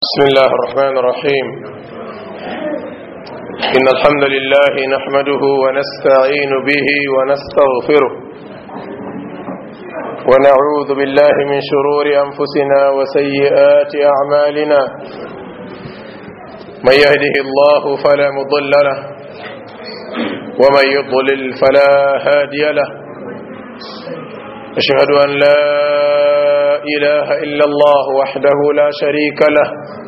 بسم الله الرحمن الرحيم إن الحمد لله نحمده ونستعين به ونستغفره ونعوذ بالله من شرور أنفسنا وسيئات أعمالنا من يهده الله فلا مضل له ومن يضلل فلا هادي له أشهد أن لا إله إلا الله وحده لا شريك له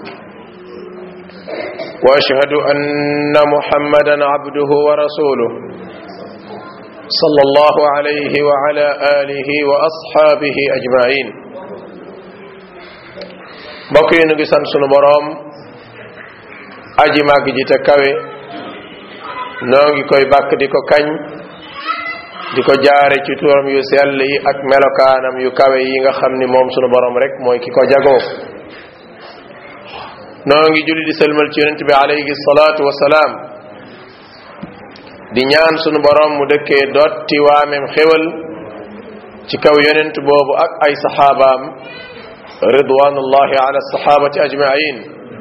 وأشهد أن محمدا عبده ورسوله صلى الله عليه وعلى آله وأصحابه أجمعين mbokk yi nu ngi sant sunu boroom aji màgg ji te kawe noo ngi koy bàkk di ko kañ di ko jaare ci turam yu sell yi ak melokaanam yu kawe yi nga xam ni moom sunu borom rek mooy ki ko jagoo noo ngi julli di sëlmal ci yonent bi alayhi salaatu wasalaam di ñaan sunu borom mu dëkkee dotti waameem xéwal ci kaw yonent boobu ak ay saxaabaam ridwanullahi ala saxaabati ajmain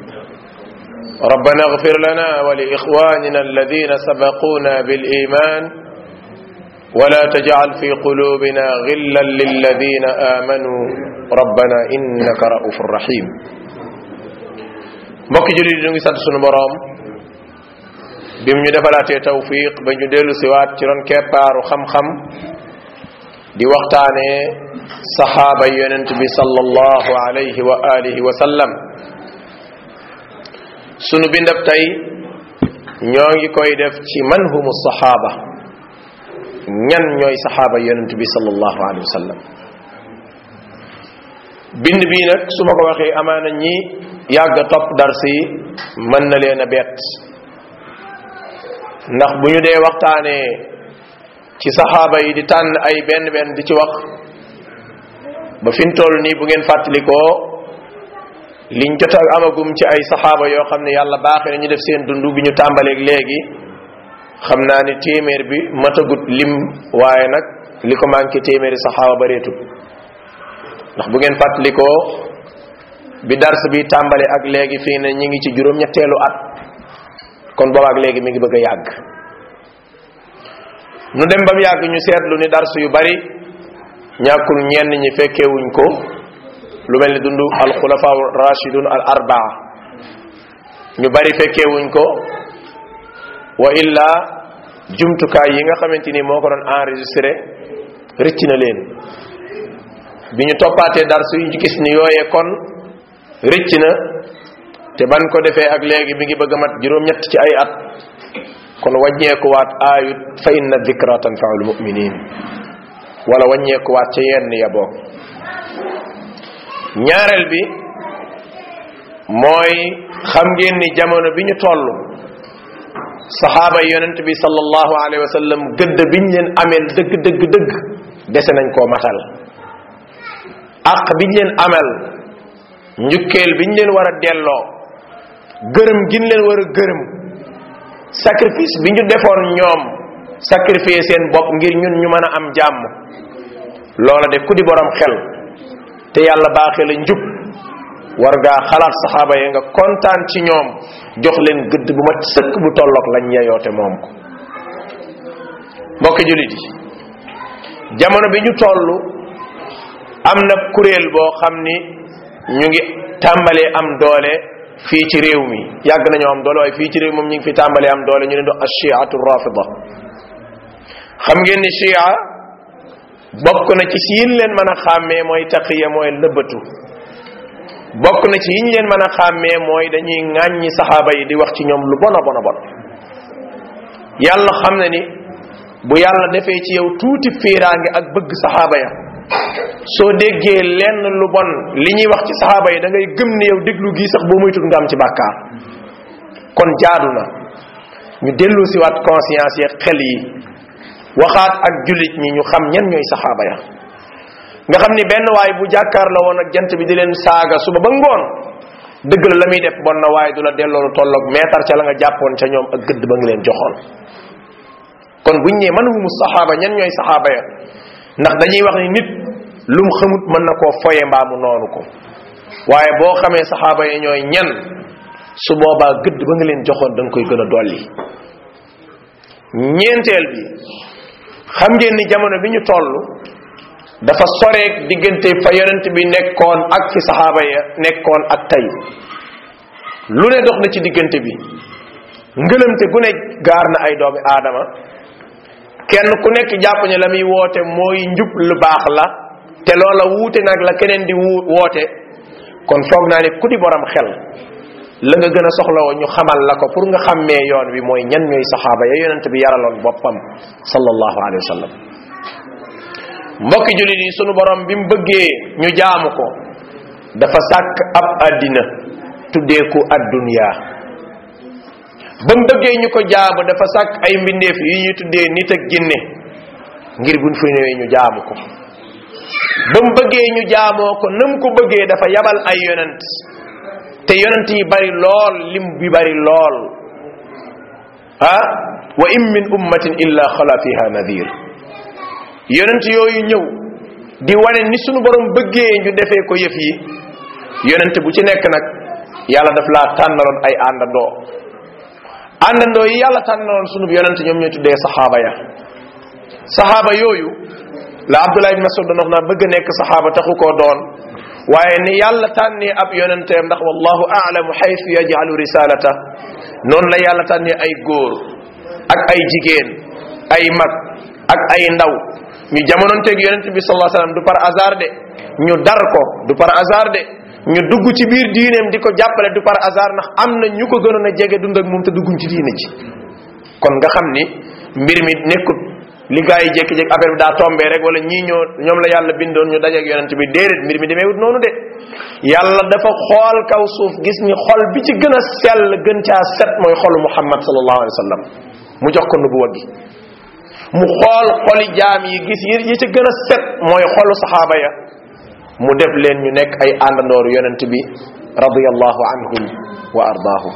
ربنا اغفر لنا ولإخواننا الذين سبقونا بالإيمان ولا تجعل في قلوبنا غلا للذين آمنوا ربنا إنك رؤوف رحيم mbokki jullit yi ñu ngi sant sunu boroom bim ñu defalaatee tawfiq ba ñu dellu siwaat ci ron keppaaru xam-xam di waxtaanee saxaaba yonent bi sallallahu alayhi wa alihi wa sallam sunu bindab tey ñoo ngi koy def ci man humu saxaaba ñan ñooy saxaaba yonent bi sallallahu alayhi wa sallam bind bii nag su ma ko waxee amaana ñi yàgg topp dars yi mën na leen a bett ndax bu ñu dee waxtaanee ci saxaaba yi di tànn ay benn benn di ci wax ba fi mu toll nii bu ngeen fàttalikoo liñ jot a amagum ci ay saxaaba yoo xam ne yàlla baaxee na ñu def seen dund bi ñu tàmbaleeg léegi xam naa ni téeméer bi matagut lim waaye nag li ko manqué téeméeri saxaaba bareetul ndax bu ngeen fàttalikoo bi dars bi tàmbale ak léegi fii ne ñi ngi ci juróom-ñetteelu at kon boobaak léegi mi ngi bëgg a yàgg nu dem ba mu yàgg ñu seetlu ni dars yu bari ñàkkul ñenn ñi fekkewuñ ko lu mel ni dund al xulafa rashidun al arbaa ñu bari fekkewuñ ko wa illa jumtukaay yi nga xamante ni moo ko doon enregistré rëcc na leen bi ñu toppaatee dars yu gis ni yooyee kon rëcc na te ban ko defee ak léegi mi ngi bëgg a mat juróom-ñett ci ay at kon wàññeekuwaat aayut fa inna dikra tanfaul muminin wala wàññeekuwaat ca yenn ya boog ñaareel bi mooy xam ngeen ni jamono bi ñu toll saxaaba yonent bi sallallahu alayhi wa sallam gëdd biñ leen ameel dëgg dëgg dëgg dese nañ koo matal àq biñ leen amel njukkeel biñ leen war a delloo gërëm giñ leen war a gërëm sacrifice bi ñu defoon ñoom sacrifier seen bopp ngir ñun ñu mën a am jàmm loola de ku di borom xel te yàlla baaxee la njub war ngaa xalaat saxaaba yi nga kontaan ci ñoom jox leen gëdd bu mat sëkk bu tolloog lañ yeyoote moom ko mbokki jullit yi jamono bi ñu toll am na kuréel boo xam ni ñu ngi tàmbalee am doole fii ci réew mi yàgg nañoo am doole waaye fii ci réew moom ñu ngi fi tàmbalee am doole ñu ne do ashiatu rafida xam ngeen ni shia bokk na ci si yin leen mën a xàmmee mooy taqiya mooy lëbbatu bokk na ci yiñ leen mën a xàmmee mooy dañuy ŋàññi saxaaba yi di wax ci ñoom lu bon a bon a bon yàlla xam na ni bu yàlla defee ci yow tuuti fiiraange ak bëgg saxaaba ya soo déggee lenn lu bon li ñuy wax ci saxaaba yi da ngay gëm ne yow déglu gii sax boo moytul nga am ci bàkkaar kon jaadu na ñu dellu si waat conscience yi xel yi waxaat ak jullit ñi ñu xam ñen ñooy saxaaba ya nga xam ni benn waay bu jàkkaar la woon ak jant bi di leen saaga suba ba ngoon dëgg la la muy def bon na waaye du la delloo lu tolloog meetar ca la nga jàppoon ca ñoom ak gëdd ba nga leen joxoon kon buñ ñee man humu saxaaba ñan ñooy saxaaba ya ndax dañuy wax ni nit lum xamut mën na koo foye mbaamu noonu ko waaye boo xamee saxaaba yi ñooy ñan su boobaa gëdd ba nga leen joxoon da nga koy gën a dolli ñeenteel bi xam ngeen ni jamono bi ñu toll dafa soreek diggante fa yonent bi nekkoon ak fi saxaaba ya nekkoon ak tey lu ne dox na ci diggante bi ngëlëmte gu ne gaar na ay doomi aadama kenn ku nekk jàpp ne la muy woote mooy njub lu baax la te loola wuute nag la keneen di wu woote kon foog naa ne ku di borom xel la nga gën a soxlawoo ñu xamal la ko pour nga xàmmee yoon wi mooy ñan ñooy saxaaba ya yonent bi yaraloon boppam sallallahu alayhi wa sallam mbokki jullit yi sunu borom bi mu bëggee ñu jaamu ko dafa sàkk ab àddina tuddee ko addunya ba mu bëggee ñu ko jaamu dafa sàkk ay mbindeef yu ñuy tuddee nit ak ginne ngir buñ fa ñëwee ñu jaamu ko ba mu bëggee ñu jaamoo ko nam ko bëggee dafa yabal ay yonent te yonent yi bari lool lim bi bari lool ah wa in min ummatin illa xala fiha nadir yonent yooyu ñëw di wane ni sunu borom bëggee ñu defee ko yëf yi yonent bu ci nekk nag yàlla daf laa tànnaloon ay àndandoo àndandoo yi yàlla tànnaloon sunu yonent ñoom ñooy tuddee saxaaba ya saxaaba yooyu la Abdullah ibn Mas'ud doon wax naa bëgg a nekk saxaaba taxu koo doon waaye ni yàlla tànnee ab yonenteem ndax wallahu a'lamu haythu yaj'alu risalata noonu la yàlla tànnee ay góor ak ay jigéen ay mag ak ay ndaw ñu jamononteeg yonent bi sallallahu alayhi wasallam du par hasard de ñu dar ko du par hasard de ñu dugg ci biir diineem di ko jàppale du par hasard ndax am na ñu ko gënoon a jege dund ak moom te dugguñ ci diine ji kon nga xam ni mbir mi nekkut li gaa yi jékki-jékki affaire bi daa tombé rek wala ñii ñoo ñoom la yàlla bindoon ñu dajeeg yonent bi déedéet mbir mi demeewut noonu de yàlla dafa xool kaw suuf gis ni xol bi ci gën a sell gën caa set mooy xolu muhammad sallallahu alayhi wa sallam mu jox ko nubuwa gi mu xool xoli jaam yi gis yi yi ci gën a set mooy xolu saxaaba ya mu def leen ñu nekk ay àndandooru yonent bi radiyallahu anhum wa ardaahum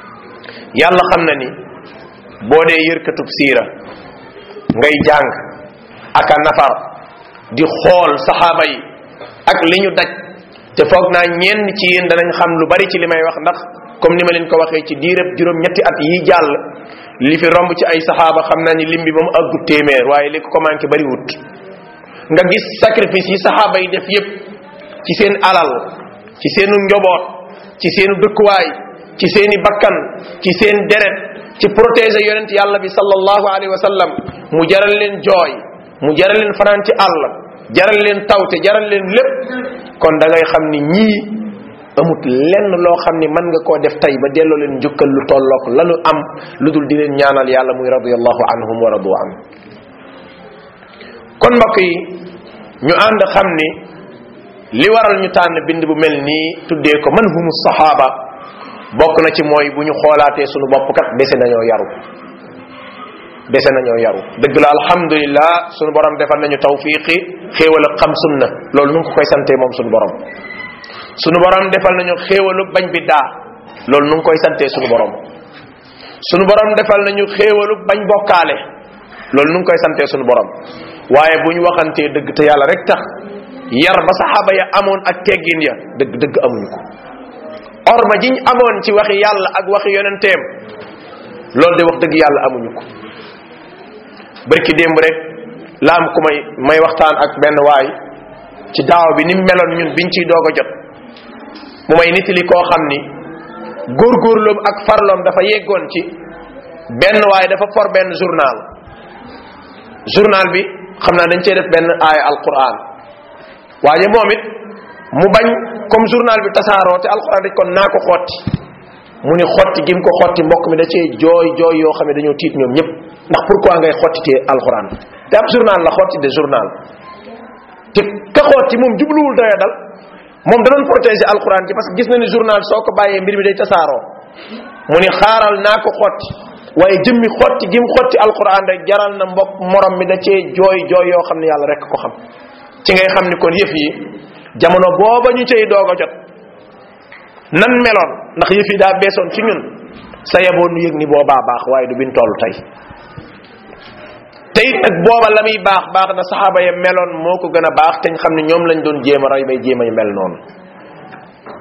yàlla xam na ni boo dee yërkatub siira ngay jàng ak a nafar di xool saxaaba yi ak li ñu daj te foog naa ñenn ci yéen danañ xam lu bari ci li may wax ndax comme ni ma leen ko waxee ci diirëb juróom ñetti at yi jàll li fi romb ci ay saxaaba xam naa ni lim bi ba mu àggu téeméer waaye li ko ko manqué bari wut nga gis sacrifice yi saxaaba yi def yépp ci seen alal ci seenu njoboot ci seenu dëkkuwaay ci seeni bakkan ci seen deret ci protéger yonent yàlla bi sallallahu alayhi wa sallam mu jaral leen jooy mu jaral leen fanaan ci àll jaral leen tawte jaral leen lépp kon da ngay xam ni ñii amut lenn loo xam ni mën nga koo def tey ba delloo leen njukkal lu tollook lanu am lu dul di leen ñaanal yàlla muy radiyallahu anhum wa radu an kon mbokk yi ñu ànd xam ni li waral ñu tànn bind bu mel nii tuddee ko man humu saxaaba bokk na ci mooy bu ñu xoolaatee sunu bopp kat dese nañoo yaru dese nañoo yaru dëgg la alhamdulillah sunu borom defal nañu tawfiqi xéewal ak xam sunna loolu nu ngi ko koy santee moom sunu borom sunu borom defal nañu xéewalu bañ bi daa loolu nu ngi koy santee sunu borom sunu borom defal nañu xéewalu bañ bokkaale loolu nu ngi koy santee sunu borom waaye bu ñu waxantee dëgg te yàlla rek tax yar ba saxaaba ya amoon ak teggin ya dëgg dëgg amuñu ko orma jiñ amoon ci waxi yàlla ak waxi yonenteem loolu de wax dëgg yàlla amuñu ko barki démb rek la am ku may may waxtaan ak benn waay ci daaw bi ni mu meloon ñun biñ ciy doog a jot mu may nitali koo xam ni góorgóorloom ak farloom dafa yeggoon ci benn waay dafa for benn journal journal bi xam naa dañ cee def benn aaya alquran waaye moom it mu bañ comme journal bi tasaaroo te alquran dañ kon naa ko xotti mu ni xotti gim ko xotti mbokk mi da cee jooy jooy yoo xam ne dañoo tiit ñoom ñëpp ndax pourquoi ngay xottitee alquran te ab journal la xotti de journal te ka xotti moom jubluwul doya dal moom da doon protéger alquran ci parce que gis na ni journal soo ko bàyyee mbir mi day tasaaroo mu ni xaaral naa ko xotti waaye jëmmi xotti gim xotti alquran rek jaral na mbokk morom mi da cee jooy jooy yoo xam ne yàlla rek ko xam ci ngay xam ni kon yëf yi jamono booba ñu cay doog a jot nan meloon ndax yëf yi daa beesoon ci ñun sa yaboo nu yëg ni boobaa baax waaye du bin toll tey te it nag booba la muy baax baax na saxaaba ya meloon moo ko gën a baax te ñu xam ne ñoom lañ doon jéem a roy bay jéem a mel noonu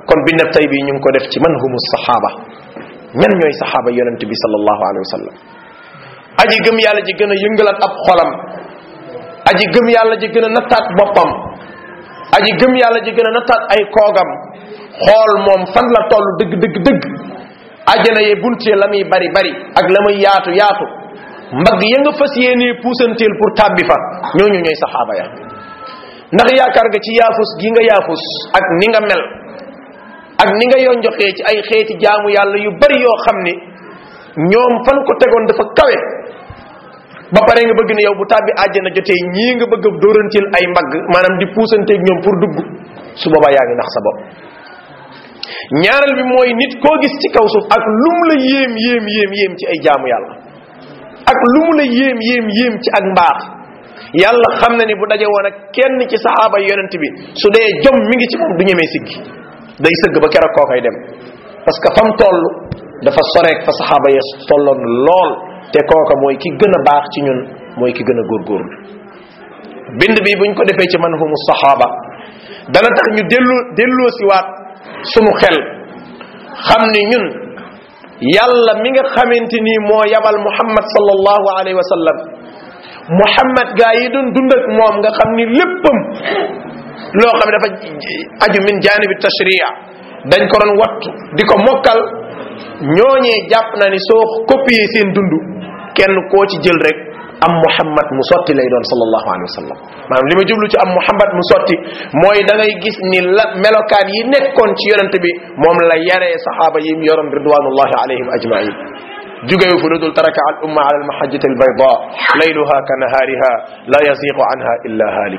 kon bindab tay bii ñu ngi ko def ci man humu saxaaba ñan ñooy saxaaba yonent bi sallallahu alayhi wa sallam aji gëm yàlla ji gën a yëngalaat ab xolam aji gëm yàlla ji gën a nattaat boppam aji gëm yàlla ji gën a nattaat ay koogam xool moom fan la toll dëgg dëgg dëgg ajjana ye bunte la muy bari bari ak la muy yaatu yaatu mbagg ya nga fas yéenee puusanteel pour tàbbi fa ñooñu ñooy saxaaba ya ndax yaakaar nga ci yaafus gi nga yaafus ak ni nga mel ak ni nga yonjoxee ci ay xeeti jaamu yàlla yu bari yoo xam ni ñoom fan ko tegoon dafa kawe ba pare nga bëgg ne yow bu tàbbi àjjana jotee ñii nga bëgg a dóorantil ay mbagg maanaam di puusanteeg ñoom pour dugg su boobaa yaa ngi nax sa bopp ñaareel bi mooy nit koo gis ci kaw suuf ak lu mu la yéem yéem yéem yéem ci ay jaamu yàlla ak lu mu la yéem yéem yéem ci ak mbaax yàlla xam na ni bu daje woon ak kenn ci saxaaba yonent bi su dee jom mi ngi ci moom du ñemee siggi day sëgg ba keroog koo koy dem parce que fam toll dafa soreek fa saxaaba ya tolloon lool te kooka mooy ki gën a baax ci ñun mooy ki gën a góorgóorlu bind bi buñ ko defee ci man humu saxaaba dana tax ñu delloo delloo si waat sunu xel xam ni ñun yàlla mi nga xamante ni moo yabal muhammad sallallahu alayhi wa sallam muhammad gaa yi doon dund ak moom nga xam ni léppam loo xam ne dafa aju min janibi tashriya dañ ko doon wattu di ko mokkal ñooñee jàpp na ni soo copier seen dund kenn koo ci jël rek am muhammad mu sotti lay doon sallallahu alayhi wa sallam maanaam li ma jublu ci am muhammad mu sotti mooy da ngay gis ni la melokaan yi nekkoon ci yonent bi moom la yaree saxaaba yi mu yoroon ridwanullahi alayhim ajmain jugewu fu ludul taraka al umma ala almahajjati albayda layluha ka nahariha la yaziqu anha illa halik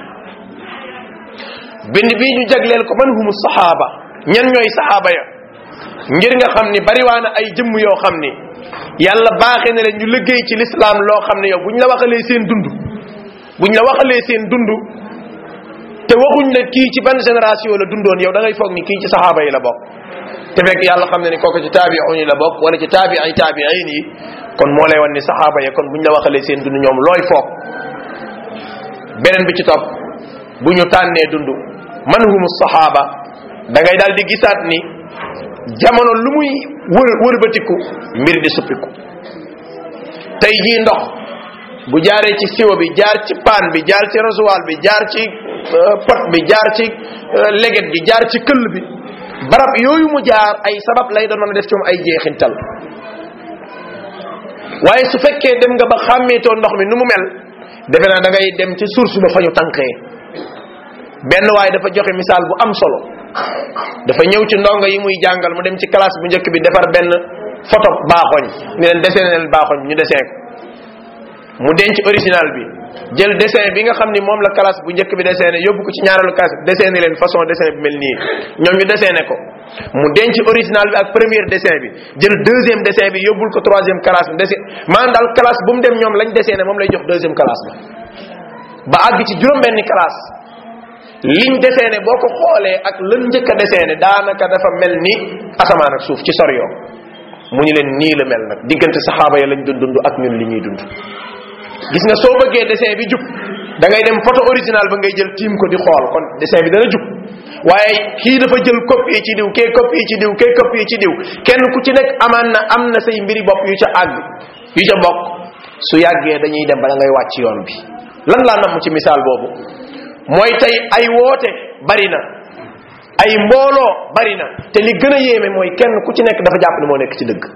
bind bii ñu jagleel ko man humu saxaaba ñan ñooy saxaaba ya ngir nga xam ni bariwaana ay jëmm yoo xam ni yàlla baaxee na leen ñu liggéey ci lislaam loo xam ne yow buñ la waxalee seen dund buñ la waxalee seen dund te waxuñ la kii ci ban génération la dundoon yow da ngay foog ni kii ci saxaaba yi la bokk te fekk yàlla xam ne ni kooku ci taabi'un yi la bokk wala ci taabi'i taabi'in yi kon moo lay wan ni saxaaba ya kon buñ la waxalee seen dund ñoom looy foog beneen bi ci topp bu ñu tànnee dund man humu saxaaba da ngay daal di gisaat ni jamono lu muy wër wërbatiku mbir di suppiku tey jii ndox bu jaaree ci siwo bi jaar ci paan bi jaar ci rasuwaal bi jaar ci pot bi jaar ci leget bi jaar ci këll bi barab yooyu mu jaar ay sabab lay doon mën a def ci moom ay jeexintal waaye su fekkee dem nga ba xàmmeetoo ndox mi nu mu mel defe naa da ngay dem ci source ba fa ñu tànkee benn waaye dafa joxe misaal bu am solo dafa ñëw ci ndongo yi muy jàngal mu dem ci classe bu njëkk bi defar benn photo baaxoñ ni leen dessiné leen baaxoñ ñu dessin ko mu denc original bi jël dessin bi nga xam ni moom la classe bu njëkk bi dessiné yóbbu ko ci ñaareelu classe bi dessiné leen façon dessin bi mel nii ñoom ñu dessiné ko mu denc original bi ak premier dessin bi jël deuxième dessin bi yóbbul ko troisième classe bi dessin maanaam daal classe bu mu dem ñoom lañ dessiné moom lay jox deuxième classe ba ba àgg ci juróom-benni classe liñ dessiné boo ko xoolee ak lan njëkk a dessiné daanaka dafa mel ni asamaan ak suuf ci soriyoo mu ñu leen nii la mel nag diggante saxaaba ya lañ doon dund ak ñun li ñuy dund gis nga soo bëggee dessin bi jub da ngay dem photo original ba ngay jël tiim ko di xool kon dessin bi dana jub waaye kii dafa jël copie ci diw kee copie ci diw kee copie ci diw kenn ku ci nekk amaan na am na say mbiri bopp yu ca àgg yu ca bokk su yàggee dañuy dem ba da ngay wàcc yoon bi lan laa namm ci misaal boobu mooy tey ay woote bari na ay mbooloo bari na te li gën a yéeme mooy kenn ku ci nekk dafa jàpp ne moo nekk ci dëgg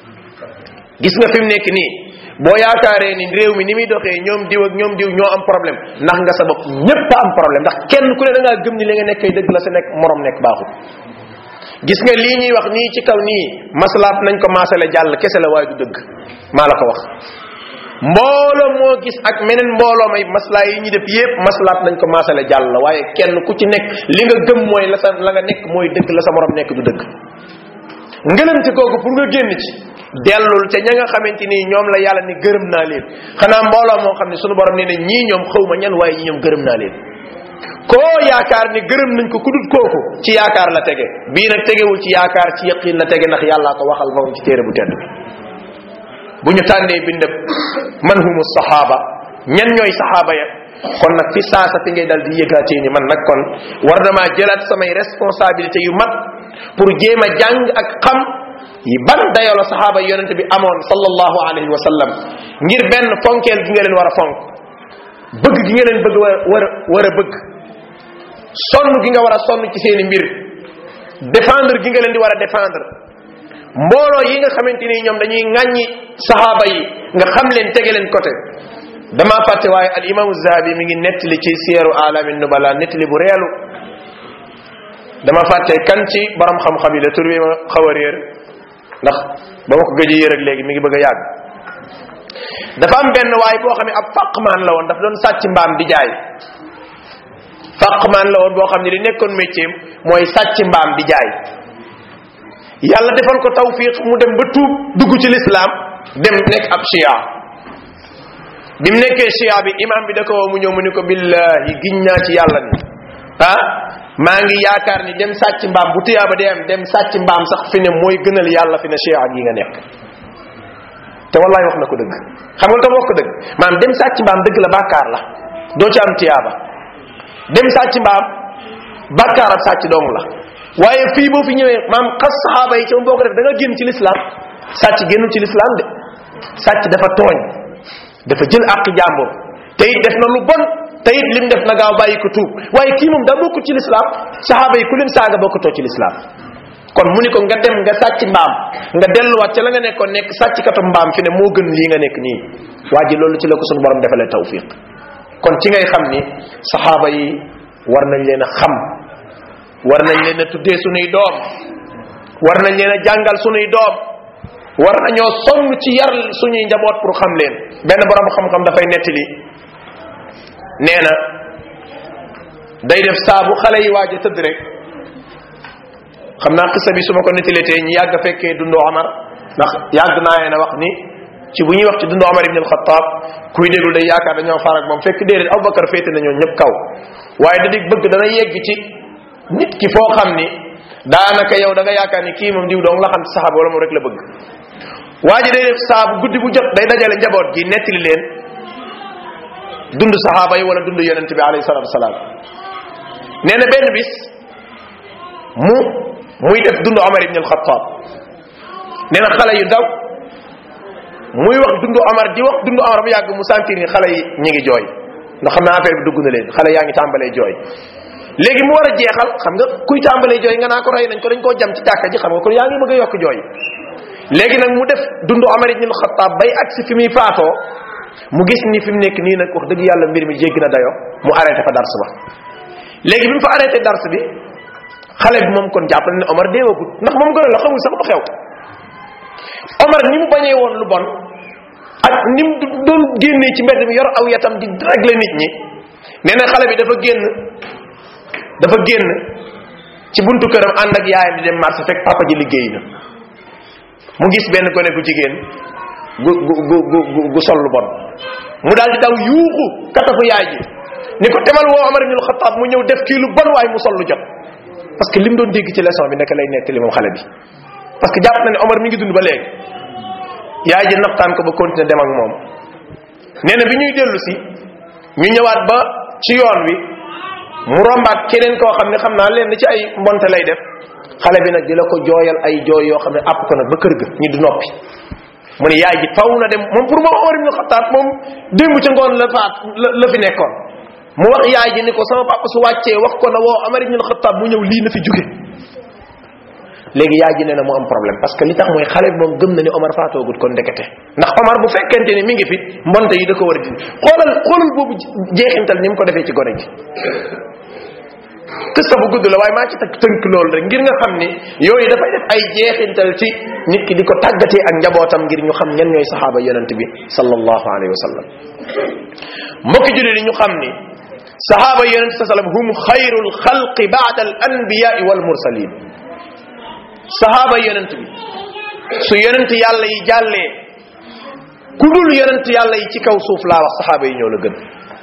gis nga fi mu nekk nii boo yaakaaree ni réew mi ni muy doxee ñoom diw ak ñoom diw ñoo am problème ndax nga sa bopp ñépp a am problème ndax kenn ku ne da ngaa gëm ni li nga nekkee dëgg la sa nekk morom nekk baaxul gis nga lii ñuy wax nii ci kaw nii maslaat nañ ko maasale jàll kese la waaye du dëgg maa la ko wax mbooloo moo gis ak meneen mbooloo may maslaa yi ñu def yépp maslaat nañ ko maasale jàll la waaye kenn ku ci nekk li nga gëm mooy la sa la nga nekk mooy dëgg la sa morom nekk du dëgg ngëlante kooku pour nga génn ci dellul ca ña nga xamante ni ñoom la yàlla ni gërëm naa leen xanaa mbooloo moo xam ne sunu borom nee na ñii ñoom xawma ñan waaye ñii ñoom gërëm naa leen koo yaakaar ni gërëm nañ ko ku dut kooku ci yaakaar la tege bii nag tegewul ci yaakaar ci yaqin la tege ndax yàllaa ko waxal moom ci téere bu tedd bi bu ñu tànnee bindab man humu saxaaba ñan ñooy saxaaba ya kon nag fi saasa fi ngay dal di yëgaatee ni man nag kon war damaa jëlaat samay responsabilité yu mat pour jéem a jàng ak xam yi ban dayoo la saxaaba yonente bi amoon sallallahu alayhi wa sallam ngir benn fonkeel gi nga leen war a fonk bëgg gi nga leen bëgg war a war a war a bëgg sonn gi nga war a sonn ci seeni mbir défendre gi nga leen di war a défendre mbooloo yi nga xamante ni ñoom dañuy ŋàññi saxaaba yi nga xam leen tege leen côté dama fàtte waaye al imaamu zahabi mi ngi nettali ci siyaru alami nubala nettali bu reelu dama fàtte kan ci borom xam-xam yi la tur bi ma xaw a réer ndax ba ma ko gëj a yër ak léegi mi ngi bëgg a yàgg dafa am benn waay boo xam ne ab faqmaan la woon dafa doon sàcc mbaam di jaay faqmaan la woon boo xam ne li nekkoon métier mooy sàcc mbaam di jaay yàlla defal ko tawfiq mu dem ba tuub dugg ci lislaam dem nekk ab chia bi mu nekkee chia bi imam bi da ko woo mu ñëw mu ni ko billahi giñ naa ci yàlla ni ah maa ngi yaakaar ni dem sàcc mbaam bu tuyaaba dee am dem sàcc mbaam sax fi ne mooy gënal yàlla fi ne chia gi nga nekk te wallahi wax na ko dëgg xam nga tam wax ko dëgg maanaam dem sàcc mbaam dëgg la bàkkaar la doo ci am tuyaaba dem sàcc mbaam bàkkaar ak sàcc dong la waaye fii boo fi ñëwee maam xas saxaaba yi ci moom boo ko def da nga génn ci lislaam sàcc génnul ci lislaam de sàcc dafa tooñ dafa jël àq jàmbur te it def na lu bon te it lim def na gaaw bàyyi ko tuub waaye kii moom daa bokkut ci lislaam saxaaba yi ku leen saaga bokkutoo ci lislaam kon mu ni ko nga dem nga sàcc mbaam nga delluwaat ca la nga nekkoon nekk sàcckatu mbaam fi ne moo gën lii nga nekk nii waa ji loolu ci la ko sunu borom defalee tawfiq kon ci ngay xam ni saxaaba yi war nañ leen a xam war nañ leen a tuddee sunuy doom war nañ leen a jàngal sunuy doom war nañoo sonn ci yar suñuy njaboot pour xam leen benn borom xam-xam dafay nettali nee na day def saabu xale yi waaj a tëdd rek xam naa xisa bi su ma ko nettalee ñi yàgg fekkee dundoo Omar ndax yàgg naa leen a wax ni ci bu ñuy wax ci dundoo Omar ibn al-Khattab kuy déglu day yaakaar dañoo far ak moom fekk déedéet Abubakar féete nañoo ñëpp kaw waaye da di bëgg dana yegg ci nit ki foo xam ni daanaka yow da nga yaakaar ni kii moom diw dong la xam ci saxaaba wala moom rek la bëgg waa ji day def saa bu guddi bu jot day dajale njaboot gi nettali leen dund saxaaba yi wala dund yonent bi alayhi salatu wasalaam nee na benn bis mu muy def dund Omar ibn al-Khattab nee na xale yu ndaw muy wax dund Omar di wax dund Omar bu yàgg mu sentir ni xale yi ñi ngi jooy ndax xam naa affaire bi dugg na leen xale yaa ngi tàmbalee jooy léegi mu war a jeexal xam nga kuy tàmbalee jooy nga naa ko rey nañ ko dañ koo jam ci jàkka ji xam nga kon yaa ngi bëgg a yokk jooy léegi nag mu def dund Omar ibn al-Khattab bay agsi fi muy faatoo mu gis ni fi mu nekk nii nag wax dëgg yàlla mbir mi jéggi na dayo mu arrêté fa dars ba léegi bi mu fa arrêté dars bi xale bi moom kon jàpp na ne Omar deewagut ndax moom gën a la xamul sax lu xew Omar ni mu bañee woon lu bon ak ni mu doon génnee ci mbedd mi yor aw yatam di régler nit ñi nee na xale bi dafa génn dafa génn ci buntu këram ànd ak yaayam di dem marché fekk papa ji liggéey na mu gis benn gone gu jigéen gu gu gu gu gu sol lu bon mu daal di daw yuuxu katafu yaay ji ni ko demal woo Omar ibn Khattab mu ñëw def kii lu bon waaye mu sol lu jot parce que lim doon dégg ci leçon bi naka lay nettali moom xale bi parce que jàpp na ne Omar mi ngi dund ba léegi yaay ji naxtaan ko ba continuer dem ak moom nee na bi ñuy dellu si ñu ñëwaat ba ci yoon wi mu rombaat keneen koo xam ne xam naa leen ci ay mbonte lay def xale bi nag di la ko jooyal ay jooy yoo xam ne àpp ko nag ba kër ga ñu du noppi mu ne yaay ji faw na dem moom pour moom Omar ibn Khattab moom démb ca ngoon la faat la la fi nekkoon mu wax yaay ji ni ko sama papa su wàccee wax ko na woo Omar ibn Khattab mu ñëw lii na fi jóge léegi yaay ji nee na mu am problème parce que li tax mooy xale bi moom gëm na ni Omar faatoogut kon ndekete ndax Omar bu fekkente ni mi ngi fi mbonte yi da ko war a dindi xoolal xoolal boobu jeexintal ni mu ko defee ci gone gi kissa bu gudd la waaye maa ci tak tënk loolu rek ngir nga xam ni yooyu dafay def ay jeexintal ci nit ki di ko tàggatee ak njabootam ngir ñu xam ñan ñooy saxaaba yonent bi sallallahu alayhi wa sallam mbokki julli ñu xam ni saxaaba yonent sa sallam hum xayrul xalqi baada al anbiyaai wal mursalin saxaaba yonent bi su yonent yàlla yi jàllee ku dul yonent yàlla yi ci kaw suuf laa wax saxaaba yi ñoo la gën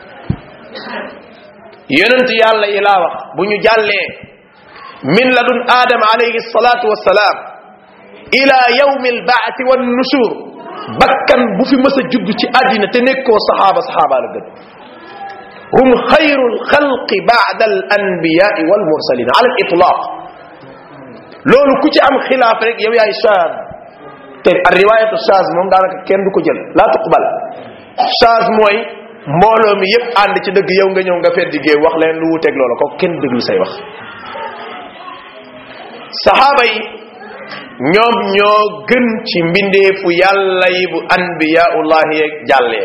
yonent yàlla yi laa wax bu ñu jàllee min ladun aadama alayhi salatu wassalaam ila yawmi albaati wan nushur bakkan bu fi mës a judd ci àddina te nekkoo saxaaba saxaaba la gën hum xayru lxalqi baada al anbiyai wal mursalin ala al itlaq loolu ku ci am xilaaf rek yow yaay chaz te ar riwayatu chaz moom daanaka kenn du ko jël laa tuqbal chaz mooy mbooloo mi yépp ànd ci dëgg yow nga ñëw nga feddi géew wax leen lu wuteeg loolu ko kenn déglu say wax saxaaba yi ñoom ñoo gën ci mbindeefu yàlla yi bu anbiyaullahi yeeg jàllee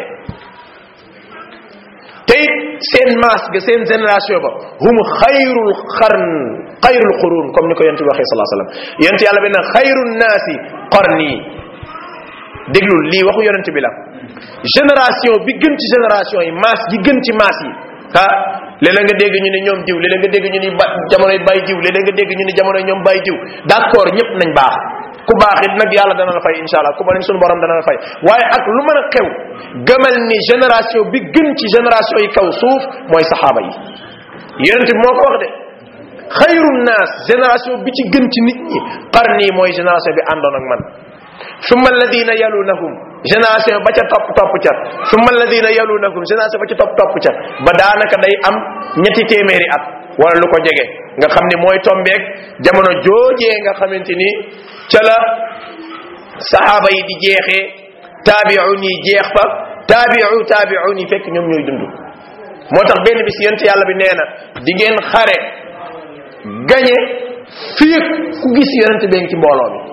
te it seen maas ga seen génération ba hum xayrul xarn xayrul qurun comme ni ko yent bi waxee salaa sallam yent yàlla bi ne xayrun naasi qarni déglul lii waxu yonent bi la génération bi gën ci génération yi maas gi gën ci maas yi ah léeg-léeg nga dégg ñu ne ñoom diw léeg-léeg nga dégg ñu ni ba jamonoy bay diw léeg-léeg nga dégg ñu ni jamonoy ñoom bay diw d'accord ñëpp nañ baax ku baax it nag yàlla dana la fay insha allah ku ma suñu borom dana la fay waaye ak lu mën a xew gëmal ni génération bi gën ci génération yi kaw suuf mooy saxaaba yi yonent bi moo ko wax de xayru naas génération bi ci gën ci nit ñi qarni mooy génération bi àndoon ak man summa alladina yalunahum génération ba ca topp topp ca summa alladina yalunahum génération ba ca topp topp ca ba daanaka day am ñetti téeméeri at wala lu ko jege nga xam ni mooy tombeek jamono joojee nga xamante ni ca la sahaaba yi di jeexee taabiun yi jeex fa taabiu taabiun yi fekk ñoom ñooy dund moo tax benn bis yent yàlla bi nee na di ngeen xare gañe fii ku gis yonent bee ngi ci mbooloo mi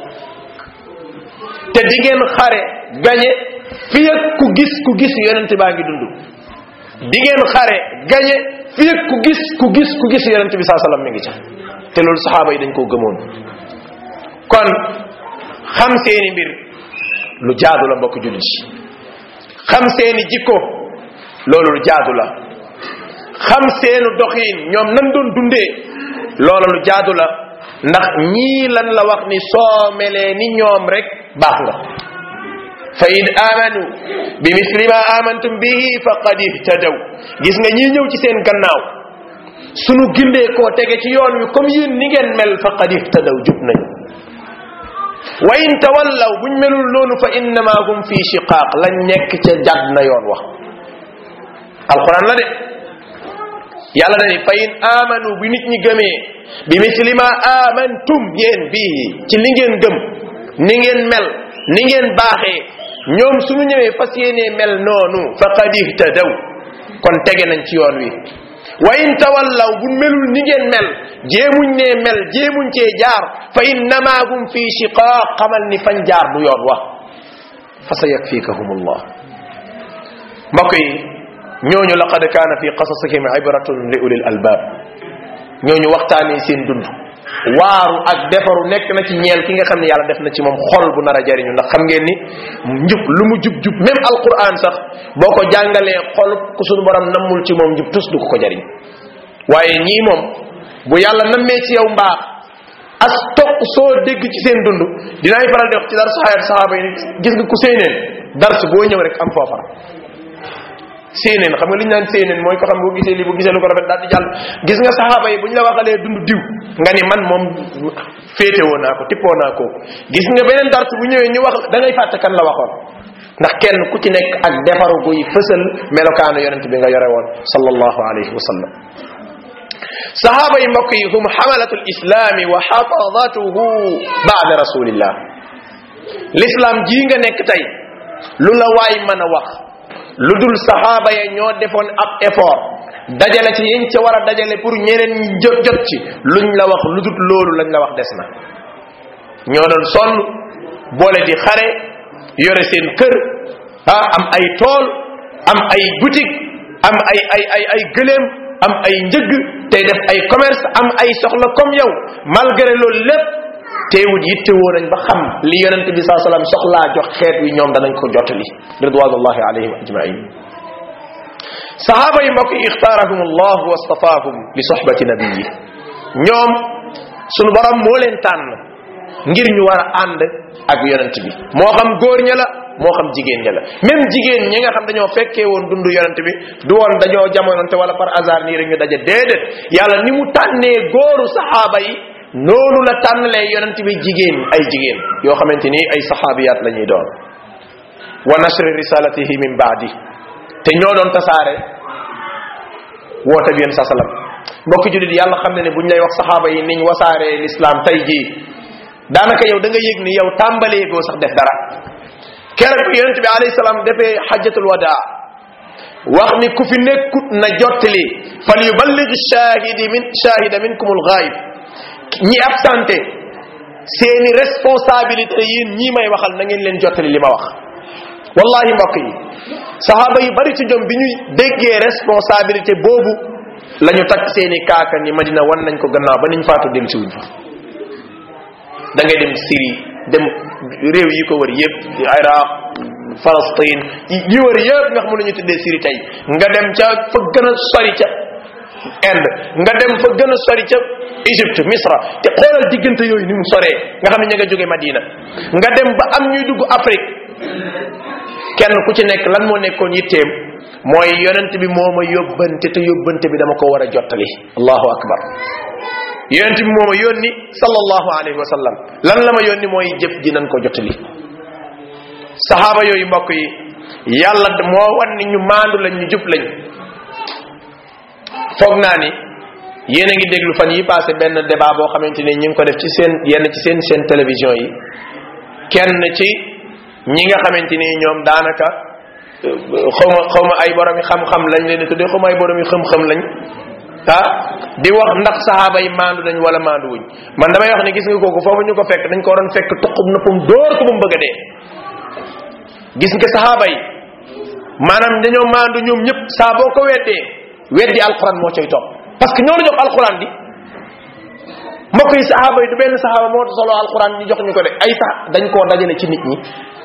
te di ngeen xare gañe fii ku gis ku gis yonent baa ngi dund di ngeen xare gañe fii ku gis ku gis ku gis yonent bi saa sallam mi ngi ca te loolu saxaaba yi dañ koo gëmoon kon xam seeni mbir lu jaadu la mbokk jullit yi xam seeni jikko loolu lu jaadu la xam seenu doxiin ñoom nan doon dundee loolu lu jaadu la ndax ñii lan la wax ni soo melee ni ñoom rek baax nga fa in amanu bi misli ma amantum bihi faqad ihtadaw gis nga ñii ñëw ci seen gannaaw sunu gindee koo tege ci yoon wi comme yéen ni ngeen mel faqad ihtadaw jub nañu wa in tawallaw buñ melul noonu fa innama hum fi shiqaaq lañ nekk ca jàdd na yoon wax alquran la de yàlla na ni fa in amanu bi nit ñi gëmee bi misli ma amantum yéen bii ci li ngeen gëm ni ngeen mel ni ngeen baaxee ñoom suñu ñëwee fas yéenee mel noonu faqad ihtadaw kon tege nañ ci yoon wi wa in tawallaw bu melul ni ngeen mel jéemuñ nee mel jéemuñ cee jaar fa innama hum fi shiqaaq xamal ni fañ jaar du yoon wax fa sa yakfikahum allah mbokk yi ñooñu laqad kaana fi qasasihim ibratun li ulil albab ñooñu waxtaanee seen dund waaru ak defaru nekk na ci ñeel ki nga xam ne yàlla def na ci moom xol bu nar a jariñu ndax xam ngeen ni njub lu mu jub jub même alquran sax boo ko jàngalee xol ku suñu borom nammul ci moom njub tus du ko ko jariñ waaye ñii moom bu yàlla nammee ci yow mbaax as toq soo dégg ci seen dund dinaay faral di wax ci dar saxaayat saxaaba yi gis nga ku séeneen dars boo ñëw rek am foofa séeneen xam nga li ñu naan séeneen mooy ko xam boo gisee lii bu gisee lu ko rafet daal di jàll gis nga saxaaba yi bu ñu la waxalee dund diw nga ni man moom féetewoo naa ko tippoo naa kooku gis nga beneen dars bu ñëwee ñu wax da ngay fàtte kan la waxoon ndax kenn ku ci nekk ak defaru guy fësal melokaanu yonent bi nga yore woon sallallahu alayhi wa sallam saxaaba yi mbokk yi hum xamalatu lislaami wa xafadatuhu baada rasulillah l'islam jii nga nekk tey lu la waay mën a wax lu dul saxaaba ya ñoo defoon ab effort dajale ci yiñ ca war a dajale pour ñeneen ñi jot jot ci luñ la wax lu dul loolu lañ la wax des na ñoo doon sonn boole di xare yore seen kër ah am ay tool am ay boutique am ay ay ay ay gëléem am ay njëgg tey def ay commerce am ay soxla comme yow malgré loolu lépp teewut yitte woo nañ ba xam li yonente bi saa sallam soxlaa jox xeet wi ñoom danañ ko jottali ridwanullahi alayhim ajmain sahaaba yi mbokk yi ixtaarahum allah wa stafaahum li sohbati nabiyi ñoom sunu borom moo leen tànn ngir ñu war a ànd ak yonent bi moo xam góor ña la moo xam jigéen ña la même jigéen ñi nga xam dañoo fekkee woon dundu yonent bi du woon dañoo jamononte wala par hasard nii rek ñu daje déedéet yàlla ni mu tànnee góoru sahaaba yi noonu la tànnalee yonent bi jigéen ay jigéen yoo xamante ni ay saxaabiyaat la ñuy doon wa nashri risalatihi min baadi te ñoo doon tasaare woote bi yéen sa salam mbokki julit yàlla xam ne ne buñ lay wax saxaaba yi niñ wasaaree l'islam tey jii daanaka yow da nga yëg ni yow tàmbalee goo sax def dara keroog bi yonente bi alayhi salaam defee xajjatul wadaa wax ni ku fi nekkut na jottali fal yuballig shahidi min shahida minkum al ghaib ñi absenté seeni responsabilité yéen ñii may waxal na ngeen leen jottali li ma wax wallahi mbokk yi sahaaba yu bari ci ñoom bi ñuy déggee responsabilité boobu la ñu takk seeni kaaka ni madina wan nañ ko gannaaw ba niñ faatu dem si wuñ fa da ngay dem Syrie dem réew yi ko wër yépp Iraq Palestine yi wër yépp nga xam ne ñu tuddee Syrie tey nga dem ca fa gën a sori ca Inde nga dem fa gën a sori ca Égypte Misra te xoolal diggante yooyu ni mu soree nga xam ne ña nga jóge Madina nga dem ba am ñuy dugg Afrique kenn ku ci nekk lan moo nekkoon yitteem mooy yonent bi moo ma yóbbante te yóbbante bi dama ko war a jottali allahu akbar yonent bi moo ma yónni sallallahu alayhi wa sallam lan la ma yónni mooy jëf ji nañ ko jottali saxaaba yooyu mbokk yi yàlla moo wan ni ñu maandu lañ ñu jub lañ foog naa ni yéen a ngi déglu fan yi passé benn débat boo xamante ni ñu ngi ko def ci seen yenn ci seen seen télévision yi kenn ci ñi nga xamante ni ñoom daanaka xawma xawma ay borom yi xam-xam lañ leen di tuddee xawma ay borom yi xam-xam lañ ah di wax ndax saxaaba yi maandu nañ wala maandu wuñ man damay wax ne gis nga kooku foofu ñu ko fekk dañ ko waroon fekk tuqub noppam dóor ko bu mu bëgg a dee gis nga saxaaba yi maanaam dañoo maandu ñoom ñëpp saa boo ko weddee weddi alquran moo cay topp parce que ñoo la jox alquran di mbokk yi saxaaba yi du benn saxaaba moo solo alquran ñu jox ñu ko de ay sax dañ koo dajale ci nit ñi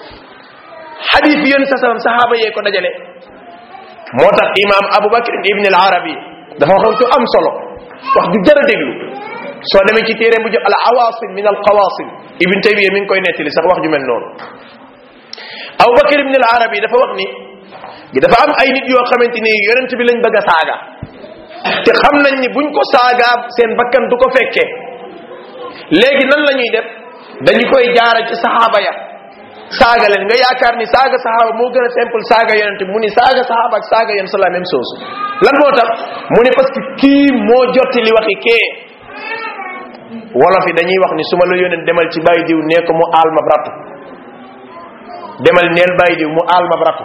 xadis yéen sa salam saxaaba yee ko dajale moo tax imam abubakar ibn al arabi dafa waxoon ci am solo wax ju jar a déglu soo demee ci téere bu jox al awasim min al qawasim ibn taymiya mi ngi koy nettali sax wax ju mel noonu abubakar ibn al arabi dafa wax ni dafa am ay nit yoo xamante ni yonent bi lañ bëgg a saaga te xam nañ ni buñ ko saagaa seen bakkan du ko fekkee léegi nan la ñuy def dañu koy jaara ci saxaaba ya saaga leen nga yaakaar ni saaga saxaaba moo gën a simple saaga yonente mu ni saaga saxaaba ak saaga yonente c'est la même chose lan moo tax mu ni parce que kii moo jotti li waxi kee wolof yi dañuy wax ni su ma la yóneen demal ci bàyyi diw nee ko mu aal ma ratu demal neel bàyyi diw mu aal ma ratu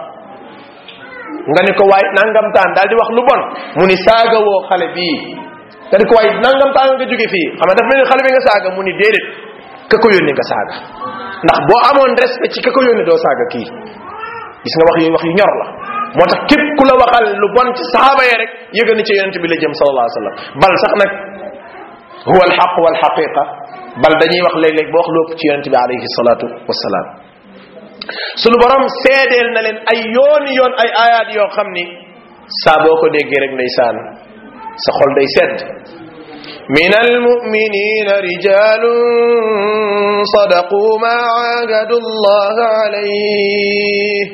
nga ni ko waay nangam taan daal di wax lu bon mu ni saaga woo xale bii nga ni ko waay nangam taan nga jóge fii xam nga daf mel ni xale bi nga saaga mu ni déedéet ka ko yónni nga saaga ndax boo amoon respect ci ka ko yónni doo saaga kii gis nga wax yooyu wax yu ñor la moo tax képp ku la waxal lu bon ci sahaaba yi rek yëgal ni ci yonente bi la jëm sallallahu alayhi wa sallam bal sax nag huwa alxaq wal xaqiqa bal dañuy wax léeg-léeg ba wax lu ëpp ci yonente bi alayhi salatu wasalaam sunu borom seedeel na leen ay yooni yoon ay ayaat yoo xam ni saa boo ko déggee rek ndeysaan sa xol day sedd من المؤمنين رجال صدقوا ما عاهدوا الله عليه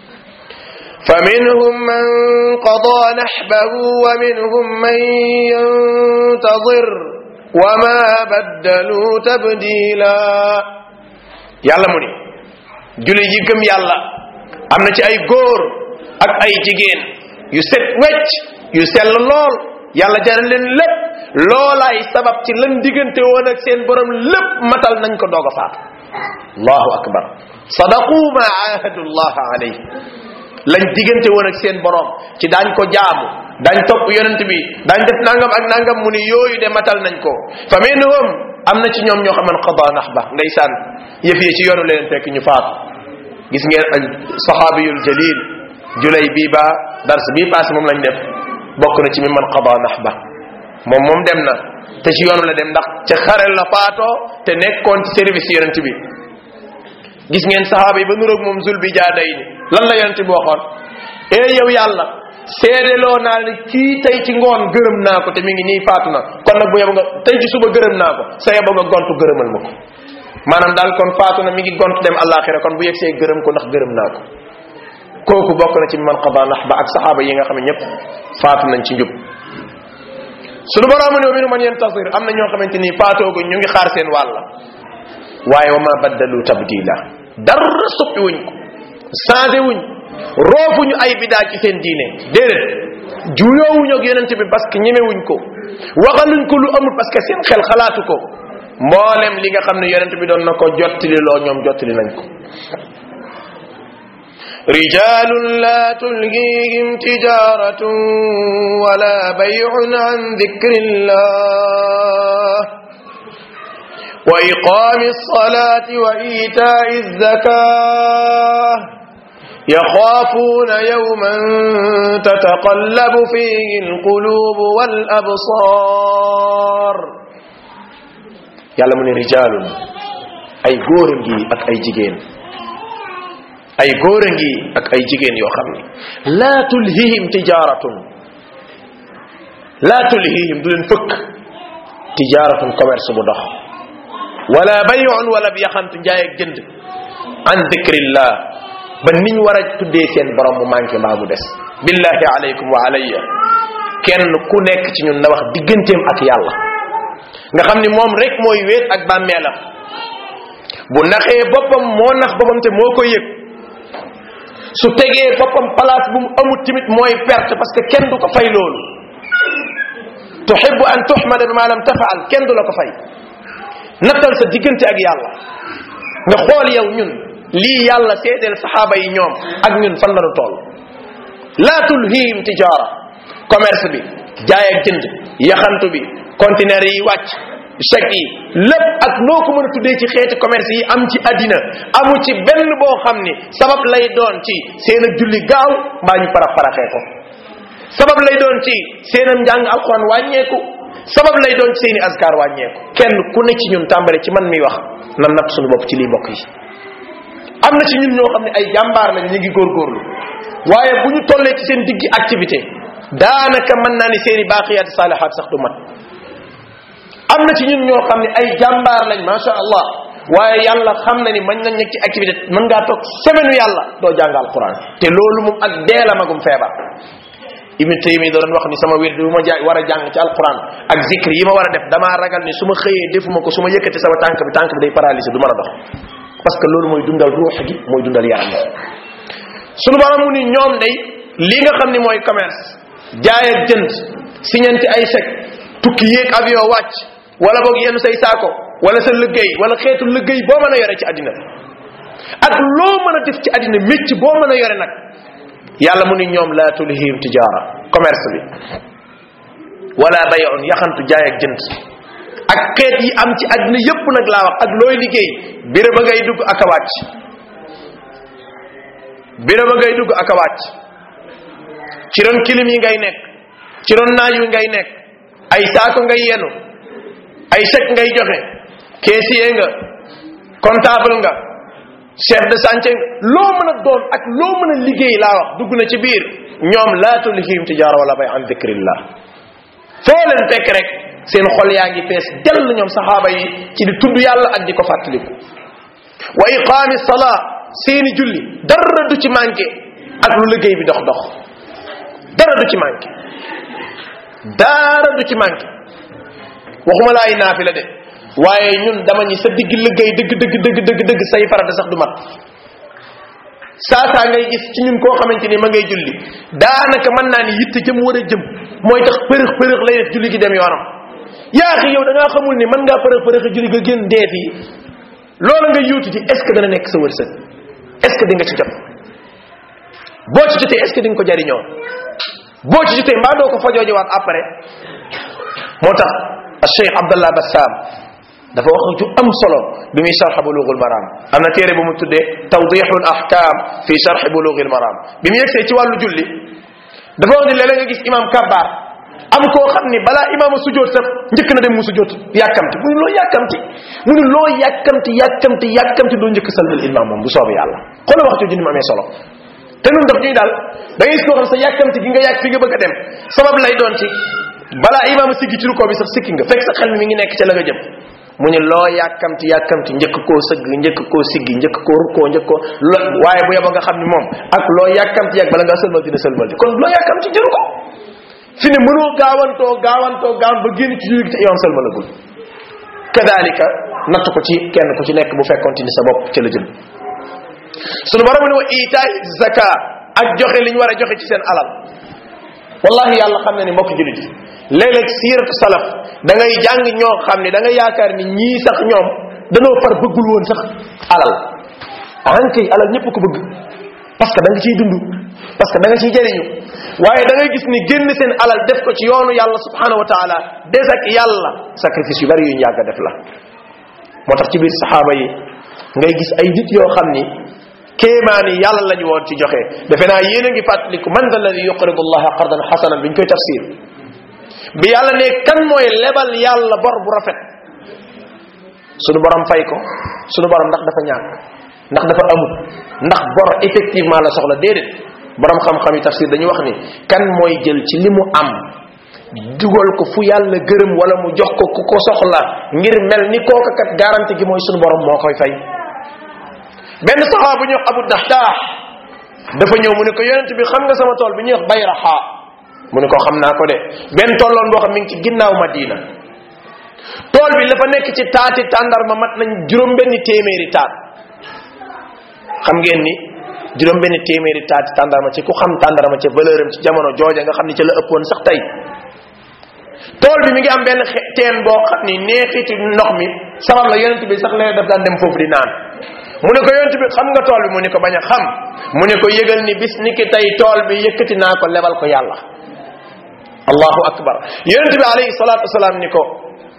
فمنهم من قضى نحبه ومنهم من ينتظر وما بدلوا تبديلا يلا مني julli yi gëm yàlla am na ci ay góor ak ay jigéen yu set wecc yu sell lool yàlla jaral leen lépp loolaay sabab ci lan diggante woon ak seen borom lépp matal nañ ko doog a faatu allahu akbar sadaqu ma ahadu llah alayh lañ diggante woon ak seen borom ci daañ ko jaamu dañ topp yonent bi dañ def nangam ak nangam mu ni yooyu de matal nañ ko fa minhum am na ci ñoom ñoo xam ne qada nahba ndeysaan yëf yi ci yoonu leen fekk ñu faatu gis ngeen sahabiyul jalil julay bii ba dars bii passé moom lañ def bokk na ci mi man qada nahba moom moom dem na te ci yoonu la dem ndax ca xarel la faatoo te nekkoon ci service yonent bi gis ngeen sahaaba yi ba nuroog moom zul bi jaaday ni lan la yonent bi waxoon e yow yàlla seedeloo naa ne kii tey ci ngoon gërëm naa ko te mi ngi nii faatu na kon nag bu yeba nga tey ci suba gërëm naa ko sa yeba nga gontu gërëmal ma ko maanaam daal kon faatu na mi ngi gontu dem àllaaxira kon bu yegsee gërëm ko ndax gërëm naa ko kooku bokk na ci man qada nax ba ak saxaaba yi nga xam ne ñëpp faatu nañ ci njub sunu borom ne minu man yantasir am na ñoo xamante ni faatoogu ñu ngi xaar seen wàll waaye wa ma baddalu tabdila dara soppi wuñ ko changé wuñ roofuñu ay bidaa ci seen diine déedéet juyoowuñ ak yonent bi parce que ñemewuñ ko waxaluñ ko lu amul parce que seen xel xalaatu ko mboolem li nga xam ne yonent bi doon na ko jottali loo ñoom jottali nañ ko رجال لا تلهيهم تجارة ولا بيع عن ذكر الله وإقام الصلاة وإيتاء الزكاة يخافون يوما تتقلب فيه القلوب والأبصار يعلمون رجال أي غورنجي أك أي جيجين ay góor a ngi ak ay jigéen yoo xam ni laa tulhihim tijaratun laa tulhihim du leen fëkk tijaratun commerce bu dox wala bayun wala bi yaxant njaay ak jënd an dikrillah ba niñ war a tuddee seen borom mu manqué mbaa mu des billahi alaykum wa alayya kenn ku nekk ci ñun na wax digganteem ak yàlla nga xam ni moom rek mooy wéet ak bàmmeelam bu naxee boppam moo nax boppam te moo ko yëg su tegee boppam place bu mu amut tamit mooy perte parce que kenn du ko fay loolu tuhibbu an tuhmada bi ma lam tafaal kenn du la ko fay nattal sa diggante ak yàlla nga xool yow ñun lii yàlla seedeel saxaaba yi ñoom ak ñun fan la nu toll laa tulhihim tijara commerce bi jaay ak jënd yaxantu bi conteneur yi wàcc chèque yi lépp ak noo ko mën a tuddee ci xeeti commerce yi am ci àddina amu ci benn boo xam ni sabab lay doon ci seen ak julli gaaw mbaa ñu parax paraxee ko sabab lay doon ci seen am njàng alquran wàññeeku sabab lay doon ci seeni askar wàññeeku kenn ku ne ci ñun tàmbale ci man mi wax nan natt suñu bopp ci lii mbokk yi am na ci ñun ñoo xam ne ay jàmbaar lañ ñu ngi góorgóorlu waaye bu ñu tollee ci seen diggi activité daanaka mën naa ni seeni baaqiyaat saalihaat sax du mat am na ci ñun ñoo xam ne ay jàmbaar lañ macha allah waaye yàlla xam na ni mën nañ nekk ci activité mën ngaa toog semaine yàlla doo jàng alquran te loolu moom ak dee la magum feebar ibnu taymi da doon wax ni sama wér bi ma ja war a jàng ci alquran ak zikr yi ma war a def damaa ragal ni su ma xëyee defuma ko su ma yëkkati sama tànk bi tànk bi day paralysé du mën a dox parce que loolu mooy dundal ruux gi mooy dundal yaram gi sunu borom mu ni ñoom day li nga xam ni mooy commerce jaay ak jënd siñanti ay chèque tukki yéeg avion wàcc wala boog yenn say saako wala sa liggéey wala xeetu liggéey boo mën a yore ci àddina ak loo mën a def ci àddina mécc boo mën a yore nag yàlla mu ni ñoom laa tulhihim tijaara commerce bi wala bay'un yaxantu jaay ak jënd ak xeet yi am ci àddina yépp nag laa wax ak looy liggéey bira ba ngay dugg ak a wàcc bira ba ngay dugg ak a wàcc ci ron kilim yi ngay nekk ci ron naaj wi ngay nekk ay saako ngay yenu ay chèque ngay joxe caissier nga comptable nga chef de chantier nga loo mën a doon ak loo mën a liggéey laa wax dugg na ci biir ñoom laa tulhihim tijaara wala bay an dikrillah foo leen fekk rek seen xol yaa ngi fees dell ñoom saxaaba yi ci di tudd yàlla ak di ko fàttaliku wa iqaami salaa seeni julli dara du ci manqué ak lu liggéey bi dox dox dara du ci manqué dara du ci manqué waxuma laay naafi la de waaye ñun dama ñi sa digg liggéey dëgg dëgg dëgg dëgg dëgg say farata sax du mat saa saa ngay gis ci ñun koo xamante ni ma ngay julli daanaka mën naa ni yitte jëm war a jëm mooy tax përëx përëx lay def julli gi dem yoonam yaa xi yow da ngaa xamul ni mën ngaa përëx përëx julli ga génn dee fii loolu nga yuutu ci est ce que dana nekk sa wërsëg est ce que di nga ci jot boo ci jotee est ce que di nga ko jariñoo boo ci jotee mbaa doo ko fajoo jiwaat après moo tax cheikh abdallah bassam dafa wax ju am solo bi muy sarx bulughul maram am na téere bu mu tuddee tawdihul ahkam fi sarx bulughil maram bi mu yegsee ci wàllu julli dafa wax ni léeg-léeg nga gis imam kabbar am koo xam ni balaa imam a sujoot sax njëkk na dem mu sujoot yàkkamti mu ni loo yàkkamti mu ni loo yàkkamti yàkkamti yàkkamti doo njëkk salmal imam moom bu soobee yàlla xoolal wax jooju ni mu amee solo te nun daf ñuy daal da ngay gis koo xam sa yàkkamti gi nga yàgg fi nga bëgg a dem sabab lay doon ci balaa imaam siggi ci rukoo bi sax sikki nga fekk sa xel mi mi ngi nekk ca la nga jëm mu ni loo yàkkamti yàkkamti njëkk koo sëgg njëkk koo siggi njëkk koo rukkoo njëkk koo lo waaye bu yeboo nga xam ni moom ak loo yàkkamti yàgg bala ngaa sëlmal dina sëlmal di kon loo yàkkamti jëru ko fi ne mënoo gaawantoo gaawantoo gaawan ba génn ci julli te imaam sëlmalagul kadalika natt ko ci kenn ku ci nekk bu fekkonte ni sa bopp ca la jëm sunu borom ni wa itaay zaka ak joxe li ñu war a joxe ci seen alal wallahi yàlla xam na ni mbokk julit léeg-léeg siiratu salaf da ngay jàng ñoo xam ne da nga yaakaar ni ñii sax ñoom danoo far bëggul woon sax alal an kay alal ñëpp ko bëgg parce que da nga ciy dund parce que da nga ciy jëriñu waaye da ngay gis ni génn seen alal def ko ci yoonu yàlla subhanahu wa taala des ak yàlla sacrifice yu bari yu ñu yàgg a def la moo tax ci biir saxaaba yi ngay gis ay nit yoo xam ni kéemaani yàlla lañu woon ci joxe defe naa yéen a ngi fàttaliku man da alladi yuqridu allaha qardan xasanan bi ñu koy tafsir bi yàlla ne kan mooy lebal yàlla bor bu rafet sunu borom fay ko sunu borom ndax dafa ñàkk ndax dafa amut ndax bor effectivement la soxla déedéet borom xam-xam yi tafsir dañuy wax ni kan mooy jël ci li mu am dugal ko fu yàlla gërëm wala mu jox ko ku ko soxla ngir mel ni kooka kat garanti gi mooy sunu borom moo koy fay benn saxaa bu ñuy wax abu daxtaax dafa ñëw mu ne ko yonent bi xam nga sama tool bi ñuy wax bayraxa mu ne ko xam naa ko de benn tolloon boo xam mi ngi ci ginnaaw madina tool bi dafa nekk ci taati tàndarma mat nañ juróom benni téeméeri taat xam ngeen ni juróom benni téeméeri taati tàndarma ci ku xam tàndarma ci valeur am ci jamono jooja nga xam ni ci la ëppoon sax tey tool bi mi ngi am benn teen boo xam ni neexiti ndox mi sabab la yonent bi sax leen daf daan dem foofu di naan mu ne ko yonent bi xam nga tool bi mu ne ko bañ a xam mu ne ko yëgal ni bis ni ki tey tool bi yëkkati naa ko lebal ko yàlla allahu akbar yonent bi alayhi salatu wasalaam ni ko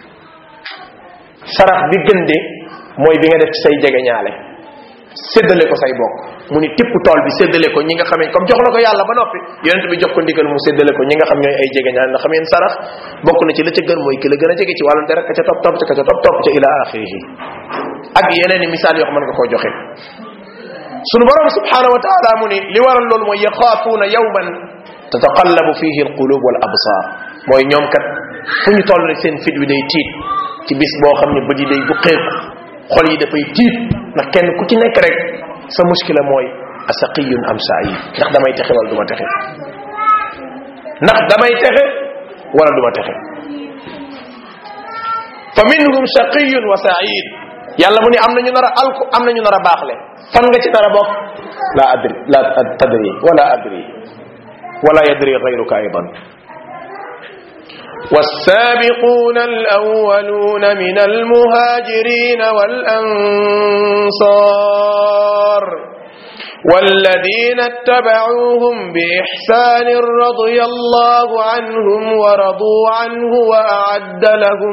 sarax bi gën de mooy bi nga def ci say jege ñaale séddale ko say bokk mu ni tipp tool bi séddale ko ñi nga xamee comme jox la ko yàlla ba noppi yonent bi jox ko ndigal mu séddale ko ñi nga xam ñooy ay jege ñaale ndax xam ngeen sarax bokk na ci la ca gën mooy ki la gën a jege ci wàllu deret ka ca topp topp ca ka ca topp topp ca ila axirihi ak yeneen i misaal yoo xam mën nga koo joxe sunu borom subhanahu wa taala mu ni li waral loolu mooy yaxaafuuna yawman tataqallabu fihi alqulub wal absar mooy ñoom kat fu ñu toll rek seen fit wi day tiit ci bis boo xam ne bët yi day buqeeku xol yi dafay tiit ndax kenn ku ci nekk rek sa muskila mooy asaqiyun am saayid ndax damay texe wala duma texe ndax damay texe wala duma texe fa minhum shaqiyun wa said yàlla mu ni am nañu nar a alku am nañu nar a baaxle fan nga ci nar a bokk la adri la tadri wala adri wala yadri gayruka aydan والسابقون الأولون من المهاجرين والأنصار والذين اتبعوهم بإحسان رضي الله عنهم ورضوا عنه وأعد لهم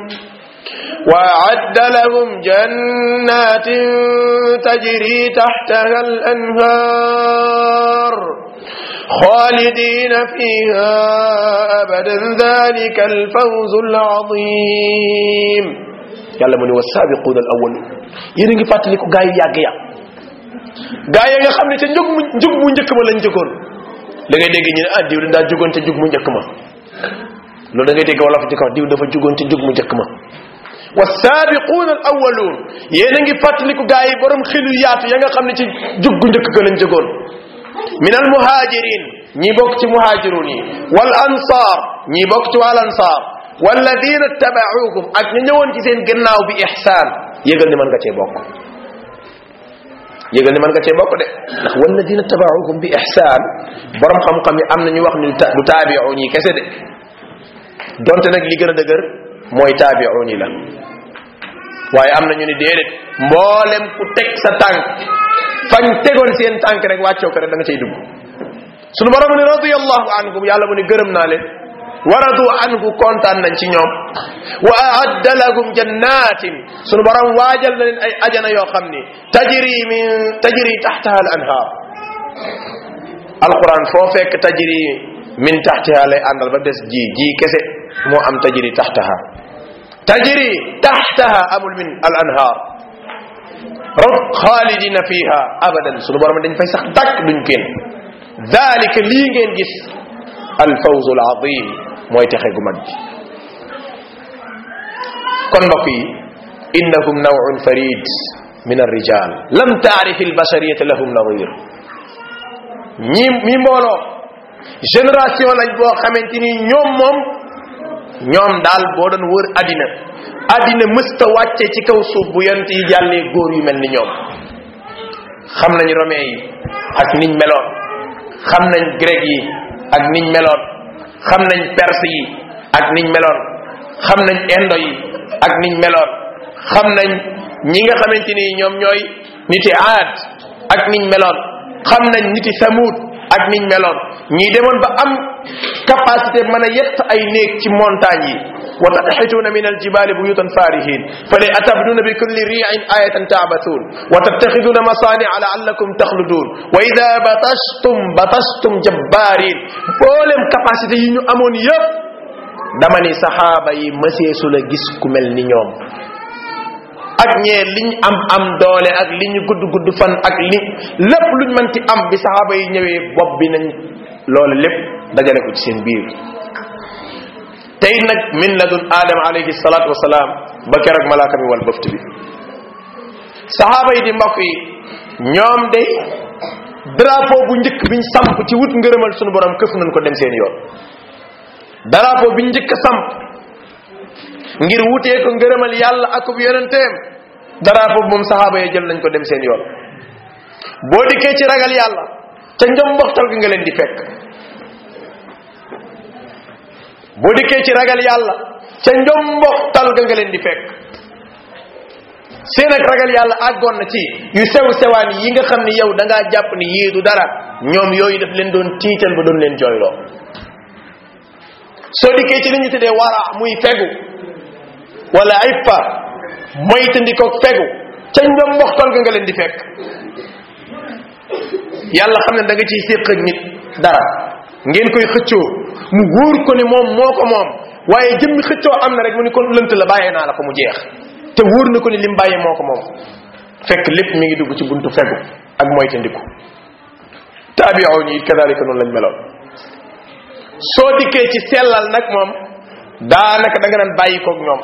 وأعد لهم جنات تجري تحتها الأنهار خالدين فيها أبدا ذلك الفوز العظيم yàlla mu ne wa saabiquuna al awwalun yéen a ngi fàttaliku gaa yi yàgg ya gaa yi nga xam ne ca njug mu njug mu njëkk ma lañ jógoon da ngay dégg ñu ne ah diw daa jógoon ca jug mu njëkk ma loolu da ngay dégg wolof di ko wax diw dafa jugoon ca jug mu njëkk ma wa saabiquuna al awwalun yéen a ngi fàttaliku gaa yi borom xilu yaatu ya nga xam ne ci jug gu njëkk ga lañ jógoon min al muhajirin ñi bokk ci muhajirun yi wal ansar ñi bokk ci wal ansar walladina tabaukum ak ñu ñëwoon ci seen gannaaw bi ihsaan yëgal ni mën nga cee bokk yëgal ni mën nga cee bokk de ndax walladina tabaukum bi ihsaan borom xam-xam yi am na ñu wax ni du taabiun yi kese de donte nag li gën a dëgër mooy taabiun yi la waaye am na ñu ni déedéet mboolem ku teg sa tànk fañ tegoon seen tànk rek wàccoo ko rek da nga cay dugg sunu borom ne radiyallahu anhum yàlla mu ne gërëm naa leen waradu anhu kontaan nañ ci ñoom wa aadda lahum jannatin sunu borom waajal na leen ay ajana yoo xam ni tajri min tajri taxtaha al anhar alquran foo fekk tajri min taxtiha lay àndal ba des ji ji kese moo am tajri taxtaha tajri taxtaha amul min al anhar rob xaalidina fiha abadan sunu borom dañ fay sax dakk duñ kenn dalika lii ngeen gis al fawzu al azim mooy texe gu mag gi kon mbokk yi innahum nawun farid min arrijal lam taarif albashariyata lahum nadir ñi mi mbooloo génération lañ boo xamante ni ñoom moom ñoom daal boo doon wër adina adina mësta wàcce ci kaw suuf bu yonent yi jàllee góor yu mel ni ñoom xam nañ romain yi ak niñ meloon xam nañ grec yi ak niñ meloon xam nañ perse yi ak niñ meloon xam nañ indo yi ak niñ meloon xam nañ ñi nga xamante ni ñoom ñooy niti aad ak niñ meloon xam nañ niti samud ak niñ meloon ñii demoon ba am capacité mën a yett ay néeg ci montagne yi wa tanxituuna min aljibali buyutan farihin fa li atabduna bi kulli riin ayatan taabathun wa tattaxiduna masaania laallakum taxludun wa ida batashtum batashtum jabbarin mboolem capacité yi ñu amoon yëpp dama ni saxaaba yi mëseesu la gis ku mel ni ñoom ak ñee liñ am am doole ak li ñu gudd gudd fan ak li lépp luñ mënti am bi saxaaba yi ñëwee bopp bi nañ loolu lépp dajale ko ci seen biir tey nag min ladun aadama alayhi salatu wasalaam ba keroog malaaka mi wal bëft bi saxaaba yi di mbokk yi ñoom de drapeau bu njëkk biñ samp ci wut ngërëmal sunu borom këf nañ ko dem seen yoon drapeau biñ njëkk samp ngir wutee ko ngërëmal yàlla akub yonenteem drapeau moom saxaaba yi jël nañ ko dem seen yoon boo dikkee ci ragal yàlla ca njom mboxtal gi nga leen di fekk boo dikkee ci ragal yàlla ca njom mboxtal ga nga leen di fekk seen ak ragal yàlla àggoon na ci yu sew sewaan yi nga xam ni yow da ngaa jàpp ni yii du dara ñoom yooyu daf leen doon tiital ba doon leen jooyloo soo dikkee ci li ñu tuddee wara muy fegu wala iffa moytandikoog fegu ca njom mboxtal ga nga leen di fekk yàlla xam ne da nga ciy séq ak nit dara ngeen koy xëccoo mu wóor ko ne moom moo ko moom waaye jëmmi xëccoo am na rek mu ni kon lënt la bàyyee naa la ko mu jeex te wóor na ko ni lim bàyyee moo ko moom fekk lépp mi ngi dugg ci buntu fegu ak moytandiku taabiyoon yi kadalika noonu lañ meloon soo dikkee ci sellal nag moom daanaka da nga naan bàyyi koog ñoom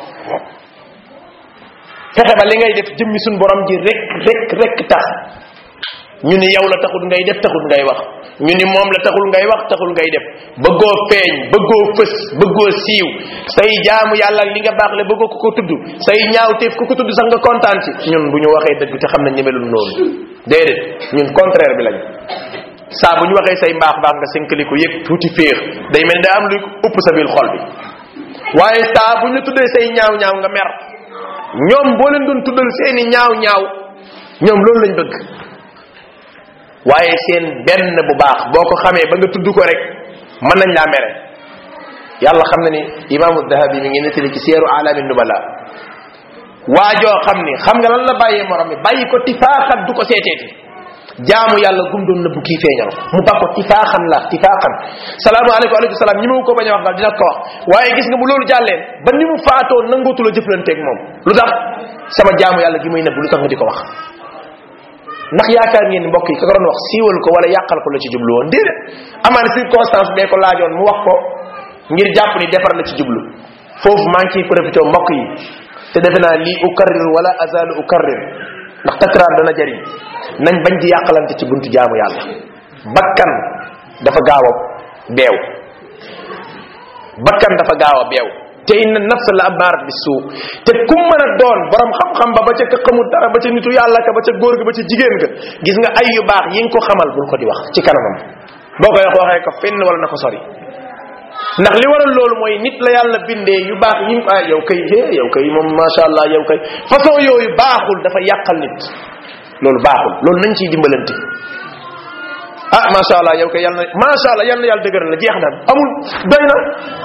fexe ba li ngay def jëmmi suñ borom ji rek rek rek tax ñu ni yow la taxul ngay def taxul ngay wax ñu ni moom la taxul ngay wax taxul ngay def bëggoo feeñ bëggoo fës bëggoo siiw say jaamu yàlla li nga baax le bëggoo ko ko tudd say ñaawteef ku ko tudd sax nga kontaan ci ñun bu ñu waxee dëgg te xam nañ ñemelul noonu déedéet ñun contraire bi lañ saa bu ñu waxee say mbaax baax nga sënkali ko yëg tuuti féex day mel day am luy upp sa biir xol bi waaye saa bu ñu tuddee say ñaaw ñaaw nga mer ñoom boo leen doon tuddal seeni ñaaw ñaaw ñoom loolu lañ bëgg waaye seen benn bu baax boo ko xamee ba nga tudd ko rek mën nañ laa mere yàlla xam na ni imaamu dahabi mi ngi nettali ci seeru alami nubala waajoo xam ni xam nga lan la bàyyee morom mi bàyyi ko tifaaxat du ko seeteeti jaamu yàlla gum doon nëbbu kii feeñal mu ba ko tifaaxan la tifaaxan salaamaaleykum aleykum salaam ñi ma ko bañ a wax daal dina ko wax waaye gis nga bu loolu jàlleen ba ni mu faatoo nangootu la jëflanteeg moom lu tax sama jaamu yàlla gi may nëbbu lu tax nga di ko wax ndax yaakaar ngeen mbokk yi ka ko doon wax siiwal ko wala yàqal ko la ci jublu woon déedéet amaan circonstance bee ko laajoon mu wax ko ngir jàpp ni defar la ci jublu foofu maa ngi ciy profité mbokk yi te defe naa lii ukarrir wala azalu ukarrir ndax takraar dana jariñ nañ bañ di yàqalante ci buntu jaamu yàlla bakkan dafa gaaw a beew bakkan dafa gaaw a beew te inna nafsa la amaarat bi suu te kum mën a doon borom xam-xam ba ba ca ka xamul dara ba ca nitu yàlla ka ba ca góor ga ba ca jigéen ga gis nga ay yu baax yi nga ko xamal bul ko di wax ci kanamam boo koy wax waxee ko fenn wala na ko sori ndax li waral loolu mooy nit la yàlla bindee yu baax yi ah yow kay hee yow kay moom macha allah yow kay façon yooyu baaxul dafa yàqal nit loolu baaxul loolu nañ ciy dimbalante ah macha allah yow kay yàlla na macha allah yàlla na yàlla dëgëral la jeex na amul doy na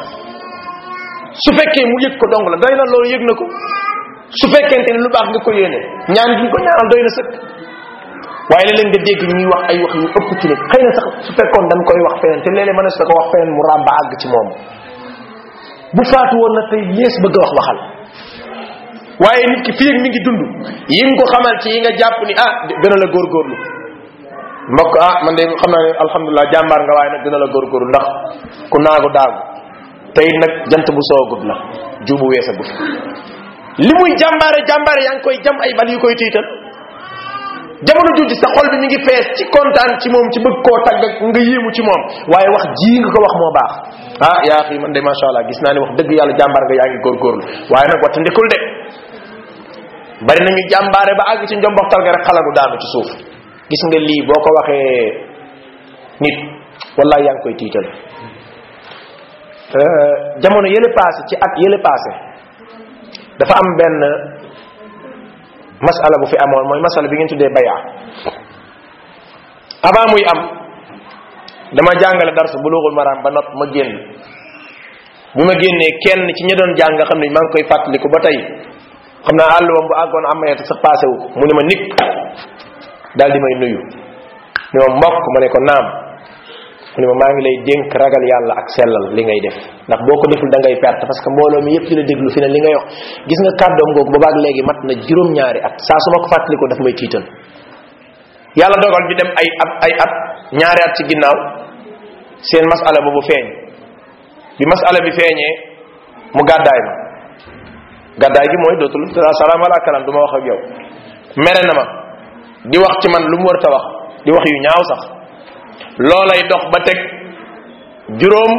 su fekkee mu yëg ko dong la doy na loolu yëg na ko su fekkente ni lu baax nga ko yéene ñaan gi nga ko ñaanal doy na sëkk waaye léeg-léeg nga dégg ñuy wax ay wax yu ëpp ci nit xëy na sax su fekkoon dañ koy wax feneen te léeg-léeg mën na ko wax feneen mu ràmba àgg ci moom bu faatu woon na tey lees bëgg a wax waxal waaye nit ki fii ak mi ngi dund yi nga ko xamal ci yi nga jàpp ni ah gën a la góorgóorlu mbokk ah man de xam naa ne alhamdulilah jàmbaar nga waaye nag gën a la góorgóorlu ndax ku naagu daagu tey nag jant bu soogut la juubu weesagut li muy jàmbaare jàmbaare yaa ngi koy jam ay bal yu koy tiital jamono jooju sa xol bi mi ngi fees ci kontaan ci moom ci bëgg koo tagg nga yéemu ci moom waaye wax ji nga ko wax moo baax ah yaa xii man de macha allah gis naa ne wax dëgg yàlla jàmbaar nga yaa ngi góorgóorlu waaye nag watta ndikul de bari nañu jàmbaare ba àgg ci njomboxtal ga rek xalagu daanu ci suuf gis nga lii boo ko waxee nit wallahi yaa ngi koy tiital jamono yële passé ci at yële passé dafa am benn masala bu fi amoon mooy masala bi ngeen tuddee bayaa avant muy am dama jàngale darsu bulughul maram ba nopp ma génn bi ma génnee kenn ci ña doon jàng nga xam ne maa ngi koy fàttaliku ba tey xam naa àll wam bu àggoon am mayet sax passé wu mu ne ma nik daal di may nuyu ni ma mbokk ma ne ko naam mu ne ma maa ngi lay dénk ragal yàlla ak sellal li ngay def ndax boo ko deful da ngay perte parce que mbooloo mi yëpp di la déglu fi ne li ngay wax gis nga kàddoom googu boobaag léegi mat na juróom-ñaari at saa su ma ko fàttalikoo daf may tiital yàlla dogal ñu dem ay at ay at ñaari at ci ginnaaw seen masala boobu feeñ bi masala bi feeñee mu gàddaay ma gàddaay gi mooy dootul salaam ala kalam du ma wax ak yow mere na ma di wax ci man lu mu war ta wax di wax yu ñaaw sax loolay dox ba teg juróom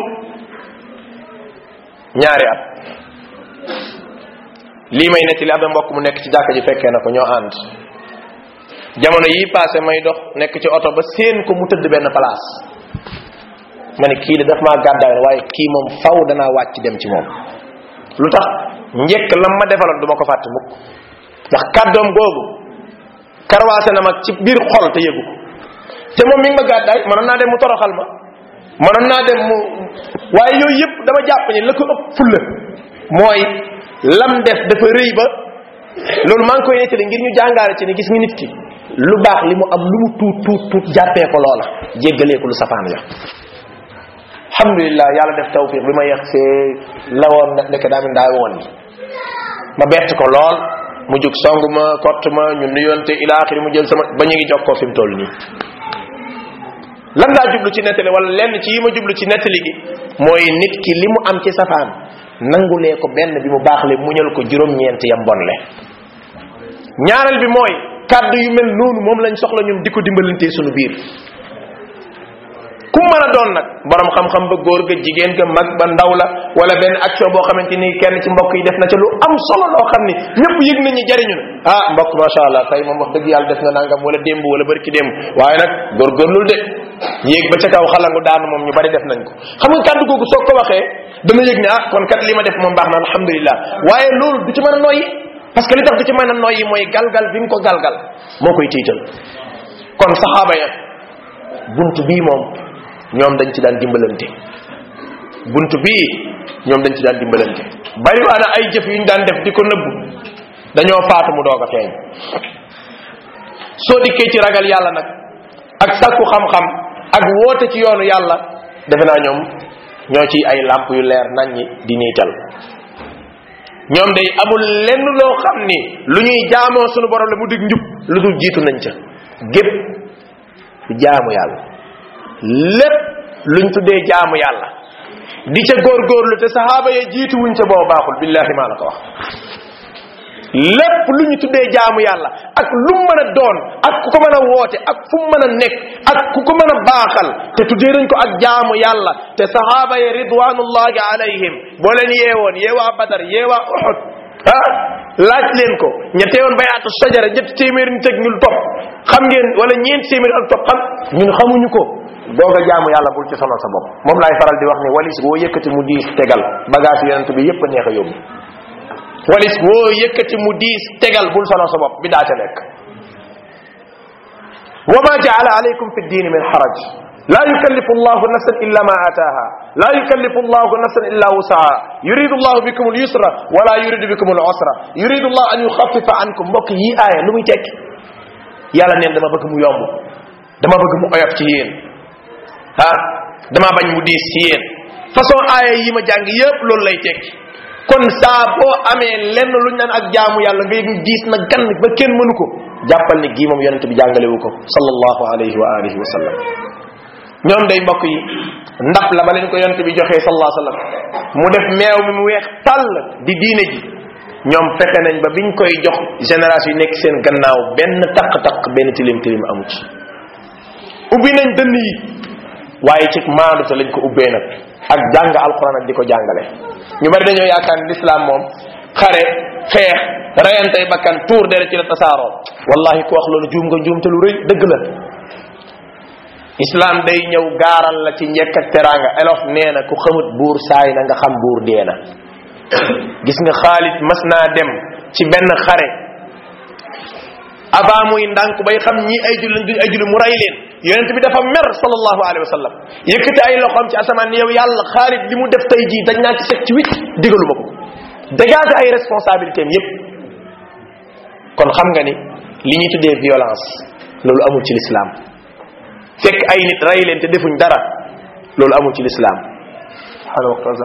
ñaari at lii may netti li am mbokk mu nekk ci jàkka ji fekkee na ko ñoo ànd jamono yi passé may dox nekk ci oto ba séen ko mu tëdd benn place ma ne kii de daf maa gàddaay waaye kii moom faw danaa wàcc dem ci moom lu tax njëkk lam ma defaloon du ma ko fàtte mukk ndax kàddoom googu karwaase na ma ci biir xol te yëgu ko te moom mi ngi ma gàddaay mënoon naa dem mu toroxal ma mënoon naa dem mu waaye yooyu yëpp dama jàpp ni la ko ëpp fulla mooy lam def dafa rëy ba loolu maa ngi koy nettali ngir ñu jàngaale ci ni gis nga nit ki lu baax li mu am lu mu tuut tuut tuut jàppee ko loola jéggalee ko lu safaan ya alhamdulilah yàlla def tawfiq bi ma yeex see la woon ndeke daa min daa woon ni ma bett ko lool mu jug song ma kott ma ñu nuyoonte ila axiri mu jël sama ba ñu ngi jokkoo fi mu toll nii lan laa jublu ci nettali wala lenn ci yi ma jublu ci nettali gi mooy nit ki li mu am ci safaan nangulee ko benn bi mu baax le muñal ko juróom-ñeent yam bonle ñaareel bi mooy kàddu yu mel noonu moom lañ soxla ñun di ko dimbalantee suñu biir ku mën a doon nag borom xam-xam ba góor ga jigéen ga mag ba ndaw la wala benn action boo xamante ni kenn ci mbokk yi def na ca lu am solo loo xam ni ñëpp yëg nañu jariñu na ah mbokk macha allah tey moom wax dëgg yàlla def nga nangam wala démb wala barki démb waaye nag góorgóorlul de yéeg ba ca kaw xalangu daanu moom ñu bari def nañ ko xam nga kàddu googu soo ko waxee dana yëg ne ah kon kat li ma def moom baax na alhamdulilah waaye loolu du ci mën a noyyi parce que li tax du ci mën a noyyi mooy galgal bi nga ko galgal moo koy tiital kon saxaaba ya bunt bii moom ñoom dañ ci daan dimbalante bunt bii ñoom dañ ci daan dimbalante bari waana ay jëf yu ñu daan def di ko nëbbu dañoo faatu mu doog a feeñ soo dikkee ci ragal yàlla nag ak sàkku xam-xam ak woote ci yoonu yàlla defe naa ñoom ñoo ci ay làmp yu leer nañ ñi di niital ñoom day amul lenn loo xam ni lu ñuy jaamoo sunu borom la mu dig njub lu dul jiitu nañ ca gépp jaamu yàlla lépp luñ tuddee jaamu yàlla di ca góorgóorlu te sahaaba ya jiitu wuñ ca boo baaxul billahi maa la ko wax lépp lu ñu tuddee jaamu yàlla ak lu mu mën a doon ak ku ko mën a woote ak fu mu mën a nekk ak ku ko mën a baaxal te tuddee nañ ko ak jaamu yàlla te sahaaba ya ridwanullahi alayhim boo leen yeewoon yeewaa badar yeewaa uhud ah laaj leen ko ña teewoon bayaatu sajara ñetti téeméeri nit ak ñu topp xam ngeen wala ñeenti téeméeri ak topp xam ñun xamuñu ko doog a jaamu yàlla bul ci sonal sa bopp moom laay faral di wax ni walis woo yëkkati mu diis tegal bagage yonent bi yépp a neex a yóbbu walis woo yëkkati mu diis tegal bul sonal sa bopp bi daa ca nekk wa ma jaala alaykum fi ddini min haraj لا يكلف الله نفسا الا ما اتاها لا يكلف الله نفسا الا وسعها يريد الله بكم اليسر ولا يريد بكم العسر يريد الله ان يخفف عنكم mbokk yi aaya lu muy tekki yàlla neen dama bëgg mu yomb dama bëgg mu oyof ci yéen ah dama bañ mu diis ci yéen façon aaya yi ma jàng yépp loolu lay tekki kon saa boo amee lenn luñ naan ak jaamu yàlla nga yëg ni diis na gan ba kenn mënu ko jàppal ni gii moom yonente bi jàngalewu ko sallallahu alayhi wa alihi wa sallam ñoom day mbokk yi ndab la ba leen ko yonente bi joxee sallallahu alayhi wa sallam mu def meew mi mu weex tàll di diine ji ñoom fexe nañ ba biñ koy jox génération yi nekk seen gannaaw benn taq-taq benn tilim tilim amu ci ubbi nañ dënn yi waaye ci maandu te lañ ko ubbee nag ak jàng alquran ak di ko jàngale ñu bari dañoo yaakaar ni l'islam moom xare xeex reyantey bakkan tuur dere ci la tasaaroo wallahi ku wax loolu juum nga juum te lu rëy dëgg la islam day ñëw gaaral la ci njekk ak teraanga elof nee na ku xamut buur saay na nga xam buur dee na gis nga xaalit mas naa dem ci benn xare avant muy ndànk bay xam ñi ay julli duñ ay julli mu ray leen yonent bi dafa mer sallallahu alayhi wa sallam yëkkati ay loxoom ci asamaan ni yow yàlla xaalit li mu def tey jii dañ naa ci set ci wit digaluma ko dégage ay responsabilité am yépp kon xam nga ni li ñuy tuddee violence loolu amul ci l'islam fekk ay nit ray leen te defuñ dara loolu amul ci l'islam xana waxtu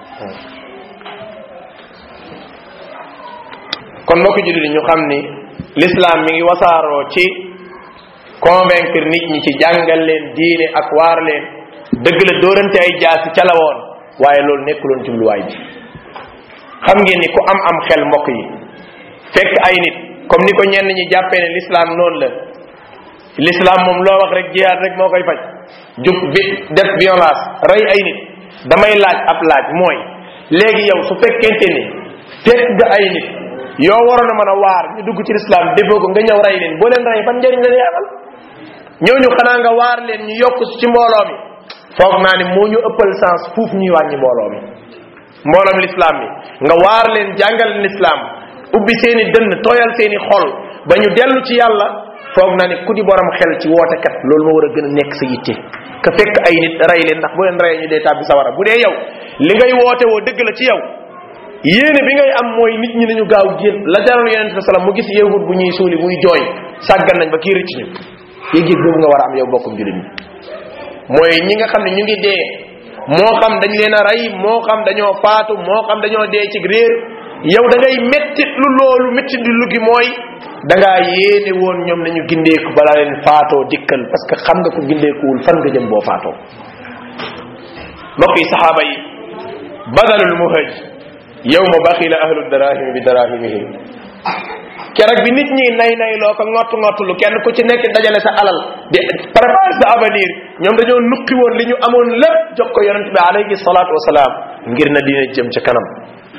kon mbokk jullit yi ñu xam ni l'islam mi ngi wasaaroo ci convaincre nit ñi ci jàngal leen diine ak waar leen dëgg la dóorante ay jaasi ca la woon waaye loolu nekkuloon jubluwaay bi xam ngeen ni ku am am xel mbokk yi fekk ay nit comme ni ko ñenn ñi jàppee ne l'islam noonu la l'islam moom loo wax rek jihaad rek moo koy faj jub bi def violence rey ay nit damay laaj ab laaj mooy léegi yow su fekkente ni fekk nga ay nit yoo waroon a mën a waar ñu dugg ci l'islam defoo ko nga ñëw rey leen boo leen rey ban njëriñ la lay amal ñooñu xanaa nga waar leen ñu yokk ci mbooloo mi foog naa ne moo ñu ëppal sens fuuf ñuy wàññi mbooloo mi mbooloom l'islam mi nga waar leen jàngal l'islam ubbi seeni dënn tooyal seeni xol ba ñu dellu ci yàlla foog naa ne ku di borom xel ci wootekat loolu moo war a gën a nekk sa yitte ka fekk ay nit rey leen ndax bu leen reyee ñu dee tàbbi sawara bu dee yow li ngay woote woo dëgg la ci yow yéene bi ngay am mooy nit ñi nañu gaaw génn la jaral yonente sa salam mu gis yahud bu ñuy suuli muy jooy sàggan nañ ba kii rëcc ñu yëg-yëg boobu nga war a am yow bokkum julit ñi mooy ñi nga xam ne ñu ngi dee moo xam dañ leen a rey moo xam dañoo faatu moo xam dañoo dee ci réer yow da ngay mettit lu loolu mettit lu gi mooy da ngaa yéene woon ñoom nañu gindeeku balaa leen faatoo dikkal parce que xam nga ko gindeekuwul fan nga jëm boo faatoo mbokk yi saxaaba yi badalul muhaj yow ma baxila ahlu darahimi bi darahimihim keroog bi nit ñi nay nay loo ko ngott ngott lu kenn ku ci nekk dajale sa alal di préparer sa avenir ñoom dañoo nukki woon li ñu amoon lépp jox ko yonent bi alayhi salaatu wasalaam ngir na dina jëm ca kanam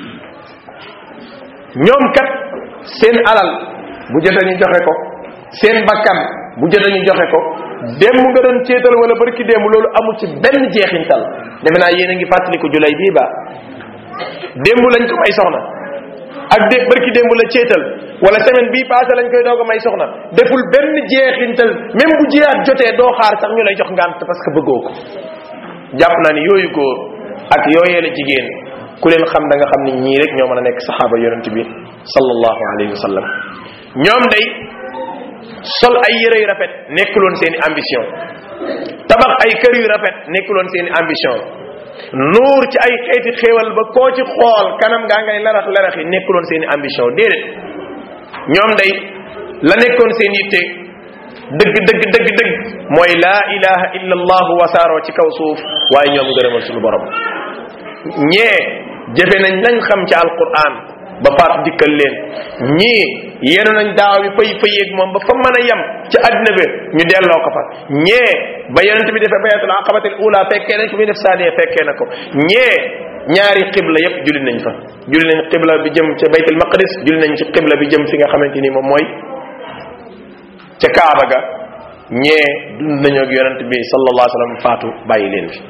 ñoom kat seen alal bu jotee ñu joxe ko seen bakkan bu jotee ñu joxe ko démb nga doon ceetal wala barki démb loolu amul ci benn jeexintal defe naa yéen a ngi fàttaliku julay bii ba démb lañ ko may soxna ak dé barki démb la ceetal wala semaine bii passé lañ koy doog a may soxna deful benn jeexintal même bu jiyaat jotee doo xaar sax ñu lay jox ngant parce que bëggoo ko jàpp naa ni yooyu góor ak yooyee la jigéen ku leen xam da nga xam ni ñii rek ñoo mën a nekk saxaaba yonent bi sallallahu alayhi wa sallam ñoom day sol ay yére yu rafet nekkuloon seen i ambition tabax ay kër yu rafet nekkuloon seen i ambition nuur ci ay xeeti xéewal ba koo ci xool kanam gaa ngay larax larax yi nekkuloon seen i ambition déedéet ñoom day la nekkoon seen yitte dëgg dëgg dëgg dëgg mooy laa ilaha illa allah wasaaroo ci kaw suuf waaye ñoom ngërëmal suñu borom ñee jëfe nañ lañ xam ci alquran ba faat dikkal leen ñii yenu nañ daaw bi fay fayeeg moom ba fa mën a yem ci àddina bi ñu delloo ko fa ñee ba yonent bi defee bayatul aqabatil ula fekkee nañ ko bi def saaniye fekkee na ko ñee ñaari xibla yépp julli nañ fa julli nañ xibla bi jëm ca baytul maqdis julli nañ ci xibla bi jëm fi nga xamante ni moom mooy ca kaaba ga ñee dund nañoo ak yonent bi sallallahu alayhi wa sallam faatu bàyyi leen fi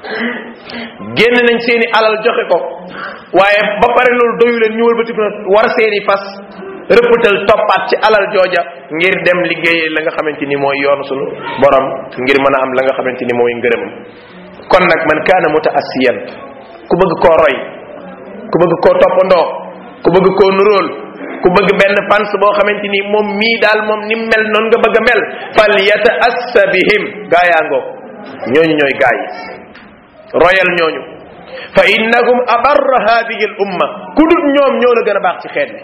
génn nañ seeni alal joxe ko waaye ba pare loolu doyu leen ñu wëlbati na war seeni fas rëppatal toppaat ci alal jooja ngir dem liggéeyee la nga xamante ni mooy yoonu sunu borom ngir mën a am la nga xamante ni mooy ngërëmam kon nag man kaana mutaassiyan ku bëgg koo roy ku bëgg koo toppandoo ku bëgg koo nuróol ku bëgg benn fans boo xamante ni moom mii daal moom ni mel noonu nga bëgg a mel fal yataassa bihim gaa yaa ngoog ñooñu ñooy gaa yi royal ñooñu fa innahum abarra hadihi al umma ku dut ñoom ñoo la gën a baax ci xeet bi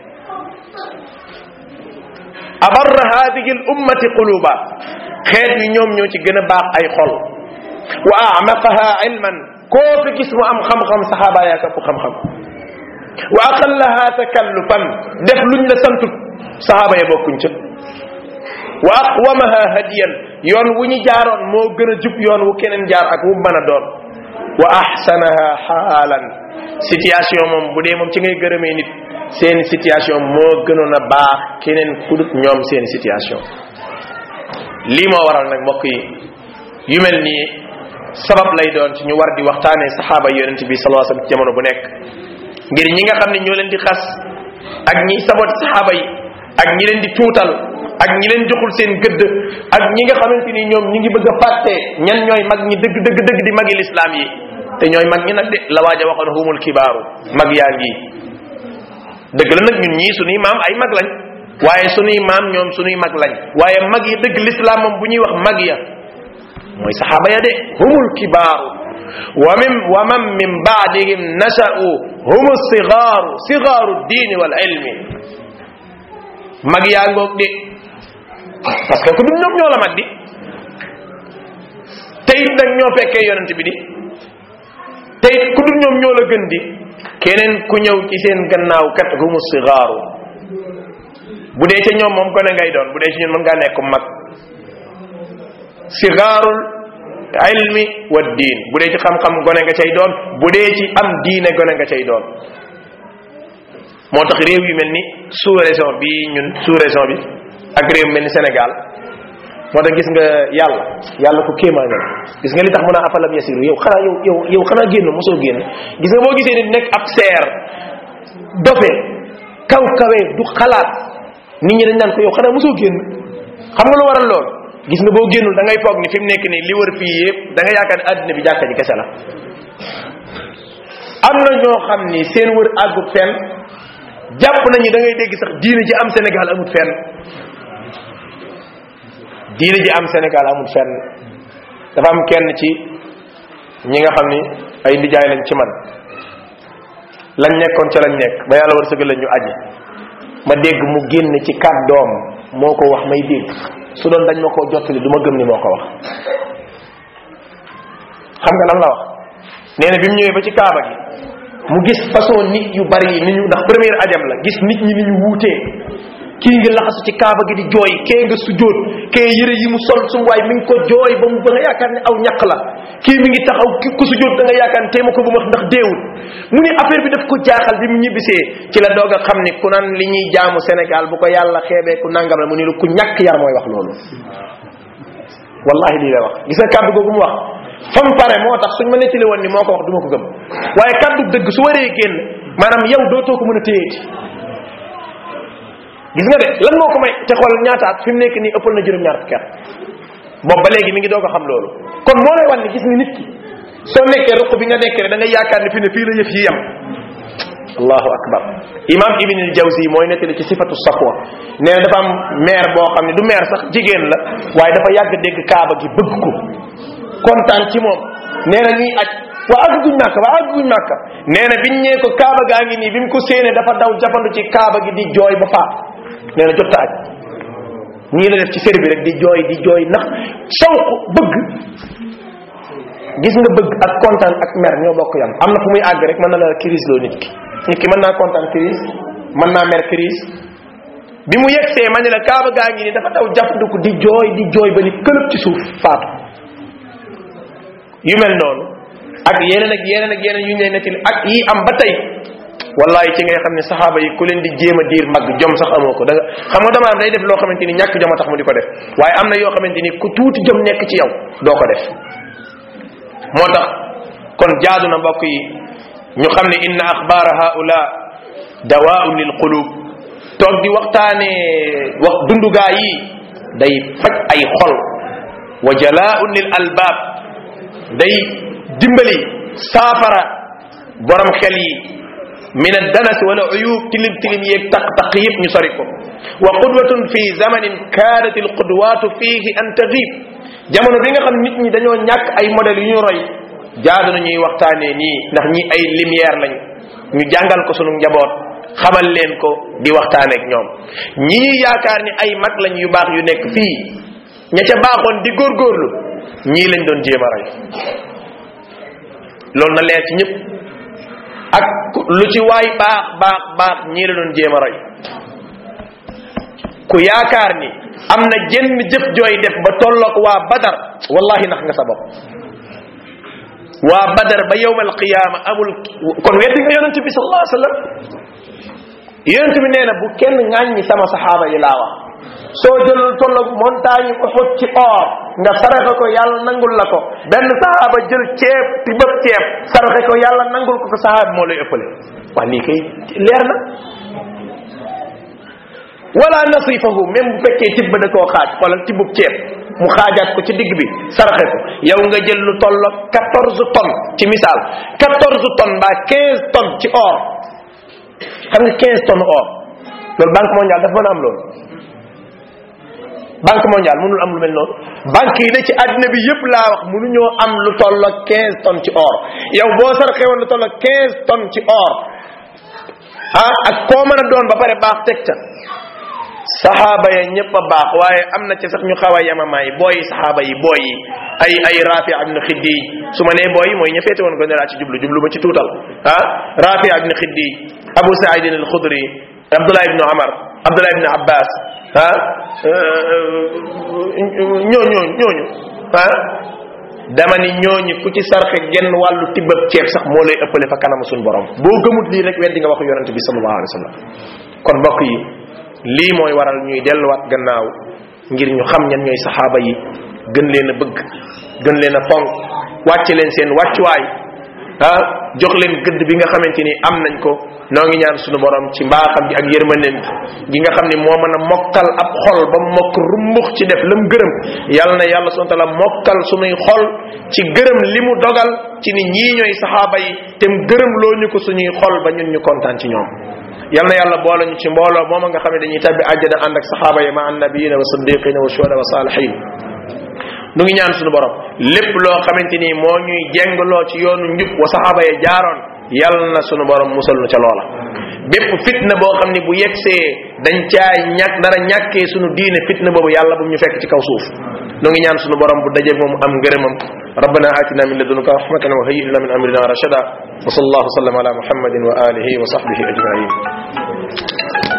abarra hadihi al ummati quluba xeet wi ñoom ñoo ci gën a baax ay xol wa amaqaha ilman koo fi gis mu am xam-xam saxaaba yaa kapp xam-xam wa aqallaha takallufan def luñ la santut saxaaba ya bokkuñ ca wa aqwamaha hadiyan yoon wu ñu jaaroon moo gën a jub yoon wu keneen jaar ak wu mën a doon wa ahsanaha xaalan situation moom bu dee moom ci ngay gërëmee nit seen situation moo gënoon a baax keneen ku dut ñoom seen situation lii moo waral nag mbokk yi yu mel nii sabab lay doon ci ñu war di waxtaanee saxaaba yonente bi sallallahu alayhi wasallam ci jamono bu nekk ngir ñi nga xam ne ñoo leen di xas ak ñi sabot saxaaba yi ak ñi leen di tuutal ak ñi leen joxul seen gëdd ak ñi nga xamante ni ñoom ñi ngi bëgg a fàtte ñan ñooy mag ñi dëgg dëgg dëgg di magi lislaam yi te ñooy mag ñi nag de la waaja waxoon humul kibaaru mag yaa ngi dëgg la nag ñun ñii suñuy maam ay mag lañ waaye suñuy maam ñoom suñuy mag lañ waaye mag yi dëgg lislaam moom bu ñuy wax mag ya mooy saxaaba ya de humul kibaaru wa min wa man min baadihim nasa'u humu sigaaru sigaaru diini wal ilmi mag yaa ngoog de parce que ku dul ñoom ñoo la mag di te it nag ñoo fekkee yonent bi di te it ku dul ñoom ñoo la gën di keneen ku ñëw ci seen gannaaw kat humu sigaaru bu dee ca ñoom moom gone ngay doon bu dee ci ñun mën ngaa nekk mag sigaarul ilmi wa diin bu dee ci xam-xam gone nga cay doon bu dee ci am diine gone nga cay doon moo tax réew yu mel ni sous région bi ñun sous région bi ak réew mel ni Sénégal moo tax gis nga yàlla yàlla ko kéemaa nga gis nga li tax mun a afalam yasiru yow xanaa yow yow yow xanaa génn mosoo génn gis nga boo gisee nit nekk ab seer dofe kaw kawee du xalaat nit ñi dañ naan ko yow xanaa mosoo génn xam nga lu waral lool gis nga boo génnul da ngay foog ni fi mu nekk nii li wër fii yëpp da nga yaakaar ne àddina bi jàkka ji kese la am na ñoo xam ni seen wër àggut fenn jàpp nañu da ngay dégg sax diine ji am Sénégal amut fenn diine ji am Sénégal amut fenn dafa am kenn ci ñi nga xam ni ay ndijaay lañ ci man lañ nekkoon ca lañ nekk ba yàlla war sëgal lañ ñu aji ma dégg mu génn ci kàddoom moo ko wax may dégg su doon dañ ma koo jottali du ma gëm ni moo ko wax xam nga lan la wax nee na bi mu ñëwee ba ci kaaba gi mu gis façon nit yu bari yi ni ñu ndax première ajam la gis nit ñi ni ñu wuutee kii ngi laxasu ci kaaba gi di jooy kee nga sujjóot kee yëre yi mu sol su waay mi ngi ko jooy ba mu ba nga yaakaar ne aw ñaq la kii mi ngi taxaw ki ku sujjóot da nga yaakaar ne téema ko bu ma ndax deewul mu ni affaire bi daf ko jaaxal bi mu ñibbisee ci la doog a xam ni ku naan li ñuy jaamu Sénégal bu ko yàlla xeebee ku nangam la mu ni lu ku ñàkk yar mooy wax loolu wallahi lii la wax gis nga kàddu googu mu wax fam pare moo tax suñ ma nettali woon ni moo ko wax du ma ko gëm waaye kàddu dëgg su waree génn maanaam yow dootoo ko mën a téyeeti gis nga de lan moo ko may te xool ñaataat fi mu nekk nii ëppal na juróom ñaar fukki at boobu ba léegi mi ngi doog a xam loolu kon moo lay wan ni gis nga nit ki soo nekkee ruq bi nga nekkee da ngay yaakaar ni fi ne fii la yëf yi yem allahu akbar imam ibn al jawzi mooy nettali ci sifatu safwa nee na dafa am maire boo xam ne du maire sax jigéen la waaye dafa yàgg dégg kaaba gi bëgg ko kontaan ci moom nee na ñuy aj waa àgg guñ màkka waa àgg guñ màkka nee na biñ ñee ko kaaba gaa ngi nii bi mu ko séenee dafa daw jafandu ci kaaba gi di jooy ba faat nee na jot aj ñii la def ci sér bi rek di jooy di jooy ndax sawq bëgg gis nga bëgg ak kontaan ak mer ñoo bokk yam am na fu muy àgg rek mën na la crise loo nit ki nit ki mën naa kontaan crise mën naa mer crise bi mu yegsee ma ne la kaaba gaa ngi nii dafa daw jafandiku di jooy di jooy ba ni këlëb ci suuf faatu yu mel noonu ak yeneen ak yeneen ak yeneen yu ñuy nettali ak yi am ba tey wallahi ci ngay xam ne saxaaba yi ku leen di jéem a diir mag jom sax amoo ko da nga xam nga dama am day def loo xamante ni ñàkk jom a tax mu di ko def waaye am na yoo xamante ni ku tuuti jom nekk ci yow doo ko def moo tax kon jaadu na mbokk yi ñu xam ne inna axbaara haula dawaun lil qulub toog di waxtaane wax dundugaa yi day faj ay xol wa jalaun lil albaab day dimbali saafara borom xel yi min addanas wala uyub tilim tilim yeeg taq taq yëpp ñu sori ko wa qudwatun fi zamanin kaadat al qudwatu fihi an taghib jamono bi nga xam nit ñi dañoo ñàkk ay modèles yu ñu roy jaadu na ñuy waxtaanee nii ndax ñi ay lumière lañ ñu jàngal ko sunu njaboot xamal leen ko di waxtaaneek ñoom ñii yaakaar ni ay mag lañ yu baax yu nekk fii ña ca baaxoon di góorgóorlu ñii lañ doon jéem a roy loolu na leer ci ñëpp ak lu ci waay baax baax baax ñii la doon jéem a roy ku yaakaar ni am na jenn jëf jooy def ba tolloog waa badar wallahi nax nga sa bopp waa badar ba yowmal qiyaama amul kon weddi nga yonent bi sallallahu alayhi wa sallam yonent bi nee na bu kenn ŋàññi sama saxaaba yi laa wax soo jëlul tolloog montagne uxut ci or nga saraxe ko yàlla nangul la ko benn sahaaba jël ceeb ti bëb ceeb saraxe ko yàlla nangul ko ko sahaaba moo lay ëppale waa lii kay leer na wala nasifahu même bu fekkee tibb da koo xaaj xoolal tibbub ceeb mu xaajaat ko ci digg bi saraxe ko yow nga jël lu tolloog quatorze tonnes ci misaal quatorze tonnes mbaa quinze tonnes ci or xam nga quinze tonnes or loolu banque mondiale dafa mën a am loolu banque mondiale mënul am lu mel noonu banque yi ne ci àddina bi yépp laa wax mënuñoo am lu toll ak 15 tonnes ci or yow boo sarxee woon lu toll ak 15 tonnes ci or ah ak koo mën a doon ba pare baax teg ca saxaaba ya ñëpp a baax waaye am na ci sax ñu xaw a yamamaay booy saxaaba yi booy yi ay ay rafi ibn xiddi su ma nee booy mooy ña féete woon ko ne laa ci jublu jublu ba ci tuutal ah rafi ibn xiddi abu saidin al xudri abdullah ibn omar abdullah ibn abbas ah ñooñu ñooñu ah dama ni ñooñu ku ci sarxe genn wàllu tibbab ceeb sax moo lay ëppale fa kanam suñ borom boo gëmut lii rek weddi nga waxu yonente bi sallallahu alayhi wa sallam kon mbokk yi lii mooy waral ñuy delluwaat gannaaw ngir ñu xam ñan ñooy saxaaba yi gën leen a bëgg gën leen a fonk wàcce leen seen wàccuwaay ah jox leen gëdd bi nga xamante ni am nañ ko noo ngi ñaan sunu borom ci mbaaxam gi ak yërmandeem gi nga xam ne moo mën a mokkal ab xol ba mokk rumbux ci def lam gërëm yàlla na yàlla subhanahu wa ta'ala mokkal sunuy xol ci gërëm li mu dogal ci ni ñii ñooy saxaaba yi te mu gërëm loo ñu ko suñuy xol ba ñun ñu kontaan ci ñoom yal na yàlla boole ñu ci mbooloo mooma nga xam ne dañuy tabbi àjjana ànd ak saxaaba yi ma annabiyina wa siddiqina wa shuhada wa salihin nu ngi ñaan suñu borom lépp loo xamante ni moo ñuy jengloo ci yoonu njub wa saxaaba ya jaaroon yàlla na sunu borom musal nu ca loola bépp fitna boo xam ni bu yegsee dañ caa ñàkk dara ñàkkee sunu diine fitna boobu yàlla bu ñu fekk ci kaw suuf nu ngi ñaan sunu borom bu dajeeg moom am ngërëmam ربنا آتنا من لدنك رحمة وهيئ لنا من أمرنا رشدا وصلى الله وسلم على محمد وآله وصحبه أجمعين